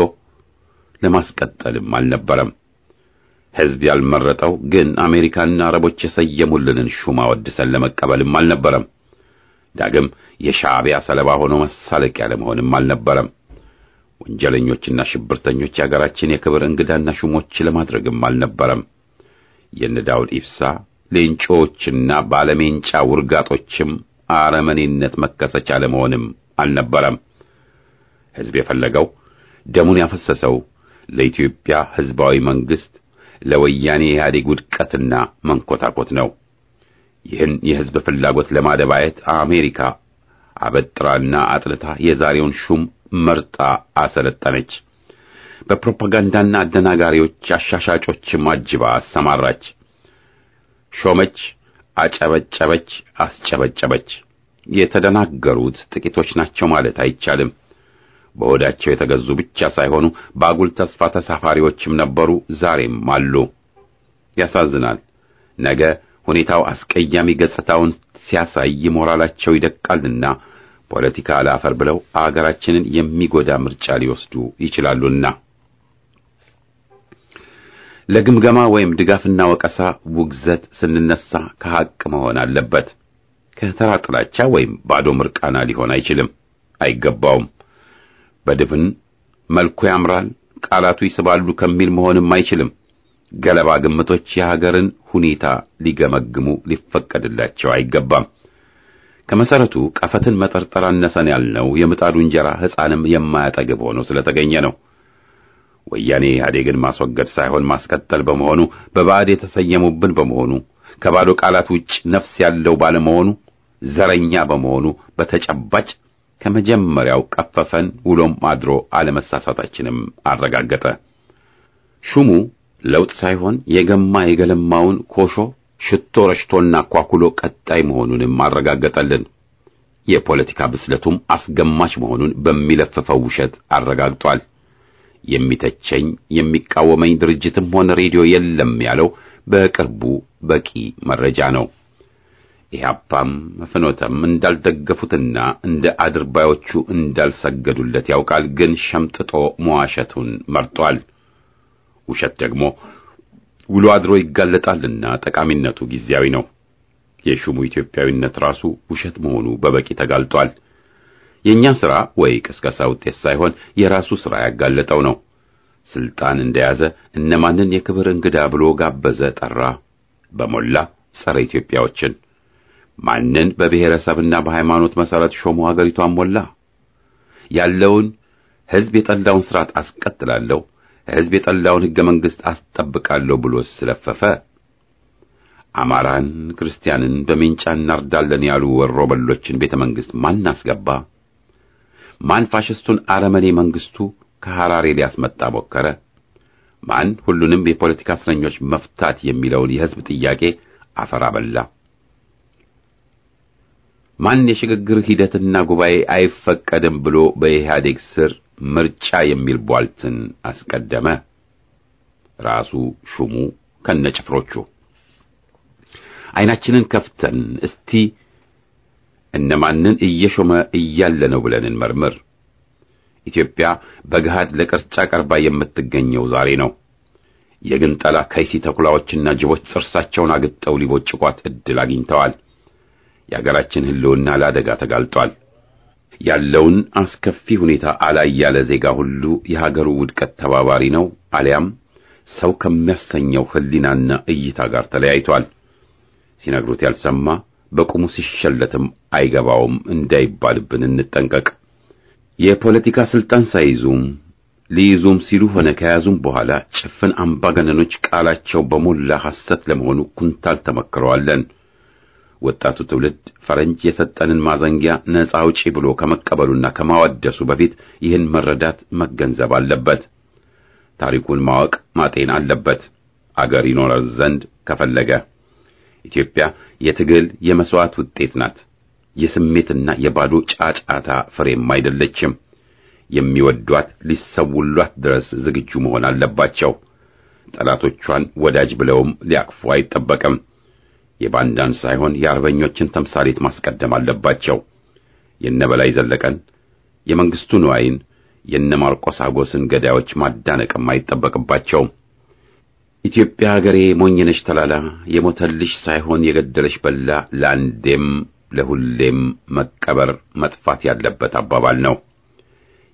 ለማስቀጠልም አልነበረም። ሕዝብ ያልመረጠው ግን አሜሪካና አረቦች የሰየሙልንን ሹማ ወድሰን ለመቀበልም አልነበረም። ዳግም የሻዕቢያ ሰለባ ሆኖ መሳለቂያ ለመሆንም አልነበረም። ወንጀለኞችና ሽብርተኞች የአገራችን የክብር እንግዳና ሹሞች ለማድረግም አልነበረም። የነ ዳውድ ኢብሳ ሌንጮዎችና ባለሜንጫ ውርጋጦችም አረመኔነት መከሰቻ ለመሆንም አልነበረም። ሕዝብ የፈለገው ደሙን ያፈሰሰው ለኢትዮጵያ ሕዝባዊ መንግስት ለወያኔ ኢህአዴግ ውድቀትና መንኮታኮት ነው። ይህን የሕዝብ ፍላጎት ለማደባየት አሜሪካ አበጥራና አጥልታ የዛሬውን ሹም መርጣ አሰለጠነች። በፕሮፓጋንዳና አደናጋሪዎች አሻሻጮችም አጅባ አሰማራች። ሾመች፣ አጨበጨበች፣ አስጨበጨበች። የተደናገሩት ጥቂቶች ናቸው ማለት አይቻልም። በሆዳቸው የተገዙ ብቻ ሳይሆኑ በአጉል ተስፋ ተሳፋሪዎችም ነበሩ፣ ዛሬም አሉ። ያሳዝናል። ነገ ሁኔታው አስቀያሚ ገጽታውን ሲያሳይ ሞራላቸው ይደቃልና ፖለቲካ አላፈር ብለው አገራችንን የሚጎዳ ምርጫ ሊወስዱ ይችላሉና ለግምገማ ወይም ድጋፍና ወቀሳ ውግዘት ስንነሳ ከሐቅ መሆን አለበት። ከተራ ጥላቻ ወይም ባዶ ምርቃና ሊሆን አይችልም፣ አይገባውም። በድፍን መልኩ ያምራል፣ ቃላቱ ይስባሉ ከሚል መሆንም አይችልም። ገለባ ግምቶች የሀገርን ሁኔታ ሊገመግሙ ሊፈቀድላቸው አይገባም። ከመሰረቱ ቀፈትን መጠርጠር አነሰን ያልነው የምጣዱ እንጀራ ሕፃንም የማያጠግብ ሆኖ ስለተገኘ ነው። ወያኔ ኢህአዴግን ማስወገድ ሳይሆን ማስቀጠል በመሆኑ በባዕድ የተሰየሙብን በመሆኑ ከባዶ ቃላት ውጭ ነፍስ ያለው ባለመሆኑ ዘረኛ በመሆኑ በተጨባጭ ከመጀመሪያው ቀፈፈን፣ ውሎም አድሮ አለመሳሳታችንም አረጋገጠ። ሹሙ ለውጥ ሳይሆን የገማ የገለማውን ኮሾ ሽቶ ረሽቶና ኳኩሎ ቀጣይ መሆኑንም አረጋገጠልን። የፖለቲካ ብስለቱም አስገማች መሆኑን በሚለፍፈው ውሸት አረጋግጧል። የሚተቸኝ የሚቃወመኝ ድርጅትም ሆነ ሬዲዮ የለም ያለው በቅርቡ በቂ መረጃ ነው። ኢህአፓም ፍኖተም እንዳልደገፉትና እንደ አድርባዮቹ እንዳልሰገዱለት ያውቃል። ግን ሸምጥጦ መዋሸቱን መርጧል። ውሸት ደግሞ ውሎ አድሮ ይጋለጣልና ጠቃሚነቱ ጊዜያዊ ነው። የሹሙ ኢትዮጵያዊነት ራሱ ውሸት መሆኑ በበቂ ተጋልጧል። የኛ ሥራ ወይ ቅስቀሳ ውጤት ሳይሆን የራሱ ሥራ ያጋለጠው ነው። ስልጣን እንደያዘ እነማንን የክብር እንግዳ ብሎ ጋበዘ፣ ጠራ። በሞላ ጸረ ኢትዮጵያዎችን ማንን በብሔረሰብና በሃይማኖት መሰረት ሾሞ አገሪቷን ሞላ። ያለውን ሕዝብ የጠላውን ስርዓት አስቀጥላለሁ፣ ሕዝብ የጠላውን ሕገ መንግሥት አስጠብቃለሁ ብሎ ስለፈፈ። አማራን፣ ክርስቲያንን በሜንጫ እናርዳለን ያሉ ወሮበሎችን ቤተ መንግሥት ማን አስገባ? ማን ፋሽስቱን አረመኔ መንግስቱ ከሐራሬ ሊያስመጣ ሞከረ? ማን ሁሉንም የፖለቲካ እስረኞች መፍታት የሚለውን የሕዝብ ጥያቄ አፈር አበላ? ማን የሽግግር ሂደትና ጉባኤ አይፈቀድም ብሎ በኢህአዴግ ስር ምርጫ የሚል ቧልትን አስቀደመ? ራሱ ሹሙ ከነጭፍሮቹ። ዓይናችንን ከፍተን እስቲ እነማንን እየሾመ እያለ ነው ብለን እንመርምር። ኢትዮጵያ በገሃድ ለቅርጫ ቀርባ የምትገኘው ዛሬ ነው። የግንጠላ ከይሲ ተኩላዎችና ጅቦች ጥርሳቸውን አግጠው ሊቦጭቋት ዕድል አግኝተዋል። የአገራችን ሕልውና ለአደጋ ተጋልጧል። ያለውን አስከፊ ሁኔታ አላይ ያለ ዜጋ ሁሉ የሀገሩ ውድቀት ተባባሪ ነው፣ አሊያም ሰው ከሚያሰኘው ሕሊናና እይታ ጋር ተለያይቷል። ሲነግሩት ያልሰማ በቁሙ ሲሸለትም አይገባውም እንዳይባልብን እንጠንቀቅ። የፖለቲካ ስልጣን ሳይዙም ሊይዙም ሲሉ ሆነ ከያዙም በኋላ ጭፍን አምባገነኖች ቃላቸው በሞላ ሐሰት ለመሆኑ ኩንታል ተመክረዋለን። ወጣቱ ትውልድ ፈረንጅ የሰጠንን ማዘንጊያ ነፃ አውጪ ብሎ ከመቀበሉና ከማወደሱ በፊት ይህን መረዳት መገንዘብ አለበት። ታሪኩን ማወቅ ማጤን አለበት። አገር ይኖረር ዘንድ ከፈለገ ኢትዮጵያ የትግል የመስዋዕት ውጤት ናት። የስሜትና የባዶ ጫጫታ ፍሬም አይደለችም። የሚወዷት ሊሰውሏት ድረስ ዝግጁ መሆን አለባቸው። ጠላቶቿን ወዳጅ ብለውም ሊያቅፉ አይጠበቅም። የባንዳን ሳይሆን የአርበኞችን ተምሳሌት ማስቀደም አለባቸው። የነ በላይ ዘለቀን፣ የመንግስቱ ንዋይን፣ የነ ማርቆስ አጎስን ገዳዮች ማዳነቅም አይጠበቅባቸውም። ኢትዮጵያ ሀገሬ ሞኝነሽ ተላላ የሞተልሽ ሳይሆን የገደለሽ በላ ለአንዴም ለሁሌም መቀበር መጥፋት ያለበት አባባል ነው።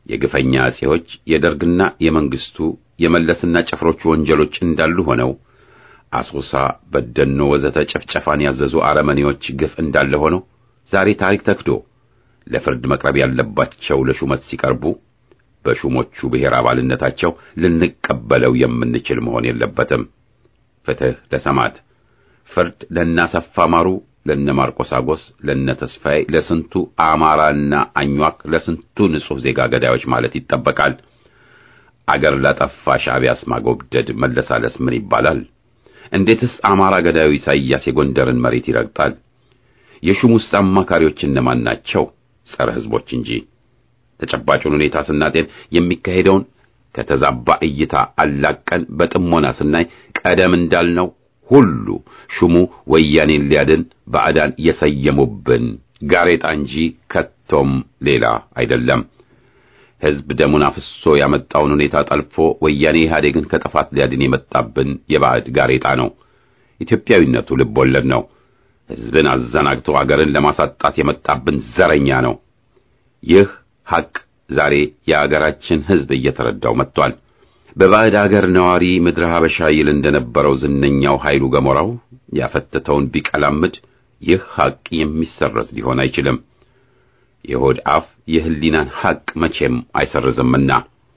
የግፈኛ አጼዎች የደርግና የመንግስቱ የመለስና ጭፍሮቹ ወንጀሎች እንዳሉ ሆነው አሶሳ፣ በደኖ ወዘተ ጭፍጨፋን ያዘዙ አረመኔዎች ግፍ እንዳለ ሆነው ዛሬ ታሪክ ተክዶ ለፍርድ መቅረብ ያለባቸው ለሹመት ሲቀርቡ በሹሞቹ ብሔር አባልነታቸው ልንቀበለው የምንችል መሆን የለበትም። ፍትህ ለሰማዕት፣ ፍርድ ለእናሰፋ ማሩ፣ ለነ ማርቆስ አጎስ፣ ለነ ተስፋዬ፣ ለስንቱ አማራና አኟክ፣ ለስንቱ ንጹሕ ዜጋ ገዳዮች ማለት ይጠበቃል። አገር ላጠፋ ሻዕቢያስ ማጎብደድ መለሳለስ ምን ይባላል? እንዴትስ አማራ ገዳዩ ኢሳይያስ የጎንደርን መሬት ይረግጣል? የሹሙስ አማካሪዎች እነማን ናቸው? ጸረ ሕዝቦች እንጂ። ተጨባጩን ሁኔታ ስናጤን የሚካሄደውን ከተዛባ እይታ አላቀን በጥሞና ስናይ ቀደም እንዳልነው ሁሉ ሹሙ ወያኔን ሊያድን ባዕዳን የሰየሙብን ጋሬጣ እንጂ ከቶም ሌላ አይደለም። ሕዝብ ደሙን አፍሶ ያመጣውን ሁኔታ ጠልፎ ወያኔ ኢህአዴግን ከጥፋት ሊያድን የመጣብን የባዕድ ጋሬጣ ነው። ኢትዮጵያዊነቱ ልብ ወለድ ነው። ሕዝብን አዘናግቶ አገርን ለማሳጣት የመጣብን ዘረኛ ነው። ይህ ሐቅ ዛሬ የአገራችን ሕዝብ እየተረዳው መጥቷል። በባዕድ አገር ነዋሪ ምድረ ሀበሻ ይል እንደነበረው ዝነኛው ኃይሉ ገሞራው ያፈተተውን ቢቀላምድ ይህ ሐቅ የሚሰረዝ ሊሆን አይችልም። የሆድ አፍ የህሊናን ሐቅ መቼም አይሰርዝምና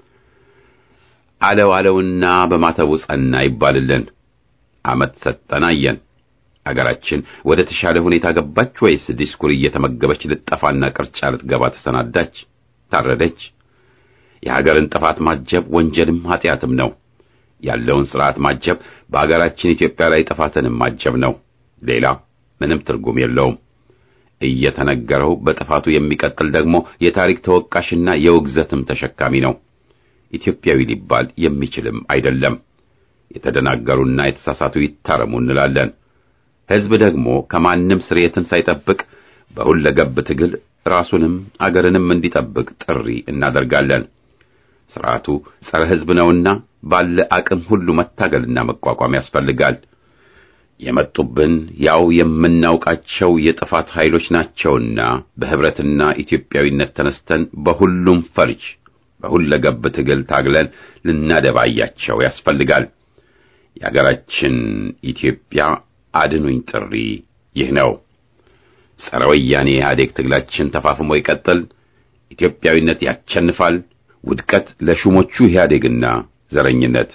አለው አለውና በማተቡ ጸና ይባልልን። ዓመት ሰጠን አየን። አገራችን ወደ ተሻለ ሁኔታ ገባች ወይስ ዲስኩር እየተመገበች ልጠፋና ቅርጫ ልትገባ ተሰናዳች? ታረደች? የሀገርን ጥፋት ማጀብ ወንጀልም ኃጢአትም ነው። ያለውን ሥርዓት ማጀብ በአገራችን ኢትዮጵያ ላይ ጥፋትንም ማጀብ ነው። ሌላ ምንም ትርጉም የለውም። እየተነገረው በጥፋቱ የሚቀጥል ደግሞ የታሪክ ተወቃሽና የውግዘትም ተሸካሚ ነው። ኢትዮጵያዊ ሊባል የሚችልም አይደለም። የተደናገሩና የተሳሳቱ ይታረሙ እንላለን። ሕዝብ ደግሞ ከማንም ስርየትን ሳይጠብቅ በሁለገብ ትግል ራሱንም አገርንም እንዲጠብቅ ጥሪ እናደርጋለን። ስርዓቱ ጸረ ሕዝብ ነውና ባለ አቅም ሁሉ መታገልና መቋቋም ያስፈልጋል። የመጡብን ያው የምናውቃቸው የጥፋት ኃይሎች ናቸውና በህብረትና ኢትዮጵያዊነት ተነስተን በሁሉም ፈርጅ በሁለገብ ትግል ታግለን ልናደባያቸው ያስፈልጋል። የአገራችን ኢትዮጵያ አድኑኝ ጥሪ ይህ ነው። ጸረ ወያኔ ኢህአዴግ ትግላችን ተፋፍሞ ይቀጥል። ኢትዮጵያዊነት ያቸንፋል። ውድቀት ለሹሞቹ ኢህአዴግና ዘረኝነት።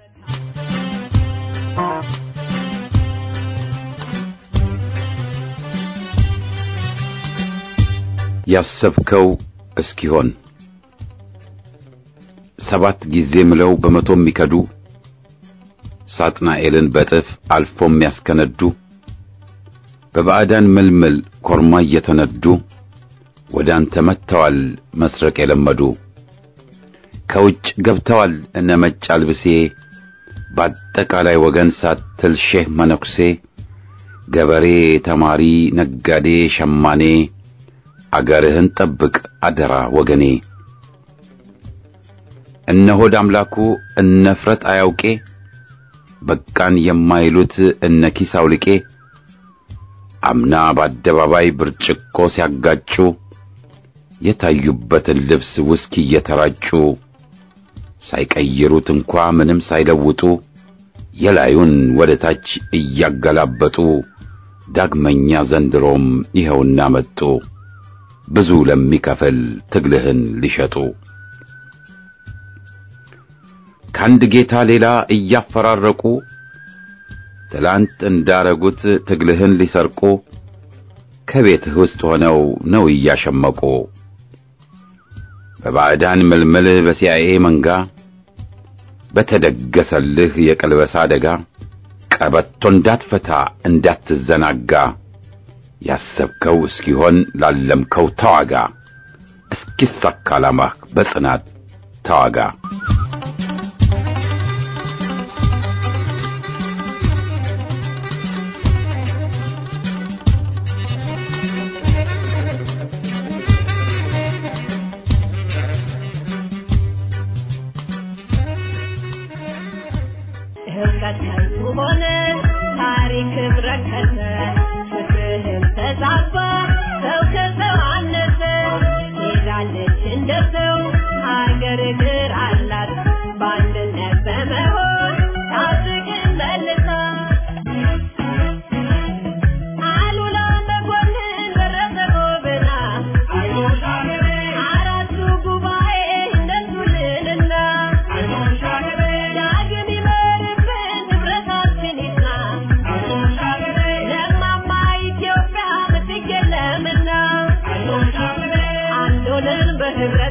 ያሰብከው እስኪሆን ሰባት ጊዜ ምለው በመቶ የሚከዱ ሳጥናኤልን በጥፍ አልፎ የሚያስከነዱ በባዕዳን ምልምል ኮርማ እየተነዱ ወደ አንተ መጥተዋል መስረቅ የለመዱ ከውጭ ገብተዋል እነ መጭ አልብሴ በአጠቃላይ ወገን ሳትል ሼህ መነኩሴ ገበሬ፣ ተማሪ፣ ነጋዴ፣ ሸማኔ አገርህን ጠብቅ አደራ ወገኔ። እነ ሆድ አምላኩ እነ ፍረት አያውቄ በቃን የማይሉት እነ ኪስ አውልቄ አምና በአደባባይ ብርጭቆ ሲያጋጩ የታዩበትን ልብስ ውስኪ እየተራጩ ሳይቀይሩት እንኳ ምንም ሳይለውጡ የላዩን ወደ ታች እያገላበጡ ዳግመኛ ዘንድሮም ይኸውና መጡ ብዙ ለሚከፍል ትግልህን ሊሸጡ ከአንድ ጌታ ሌላ እያፈራረቁ ትላንት እንዳረጉት ትግልህን ሊሰርቁ ከቤትህ ውስጥ ሆነው ነው እያሸመቁ በባዕዳን ምልምል በሲአይኤ መንጋ በተደገሰልህ የቀልበሳ አደጋ ቀበቶ እንዳትፈታ እንዳትዘናጋ ያሰብከው እስኪሆን ላለምከው ተዋጋ እስኪሳካ ዓላማህ በጽናት ተዋጋ። ህብረት ከንቱ ሆነ፣ ታሪክ ረከሰ፣ ፍትህም ተዛባ፣ ሰው ከሰው አነሰ። ሄዳለች እንደ ሰው ክርክር አላት በአንድነት በመሆን ታድግን መልሳ አሉላ መኮንን ደረሰ ጎበና አራቱ ጉባኤ እንደሱልንና ዳግም ይመርብን ንብረታችን ይጽና ለማማ ኢትዮጵያ ምትክ የለምና አንድ ሆነን በህብረት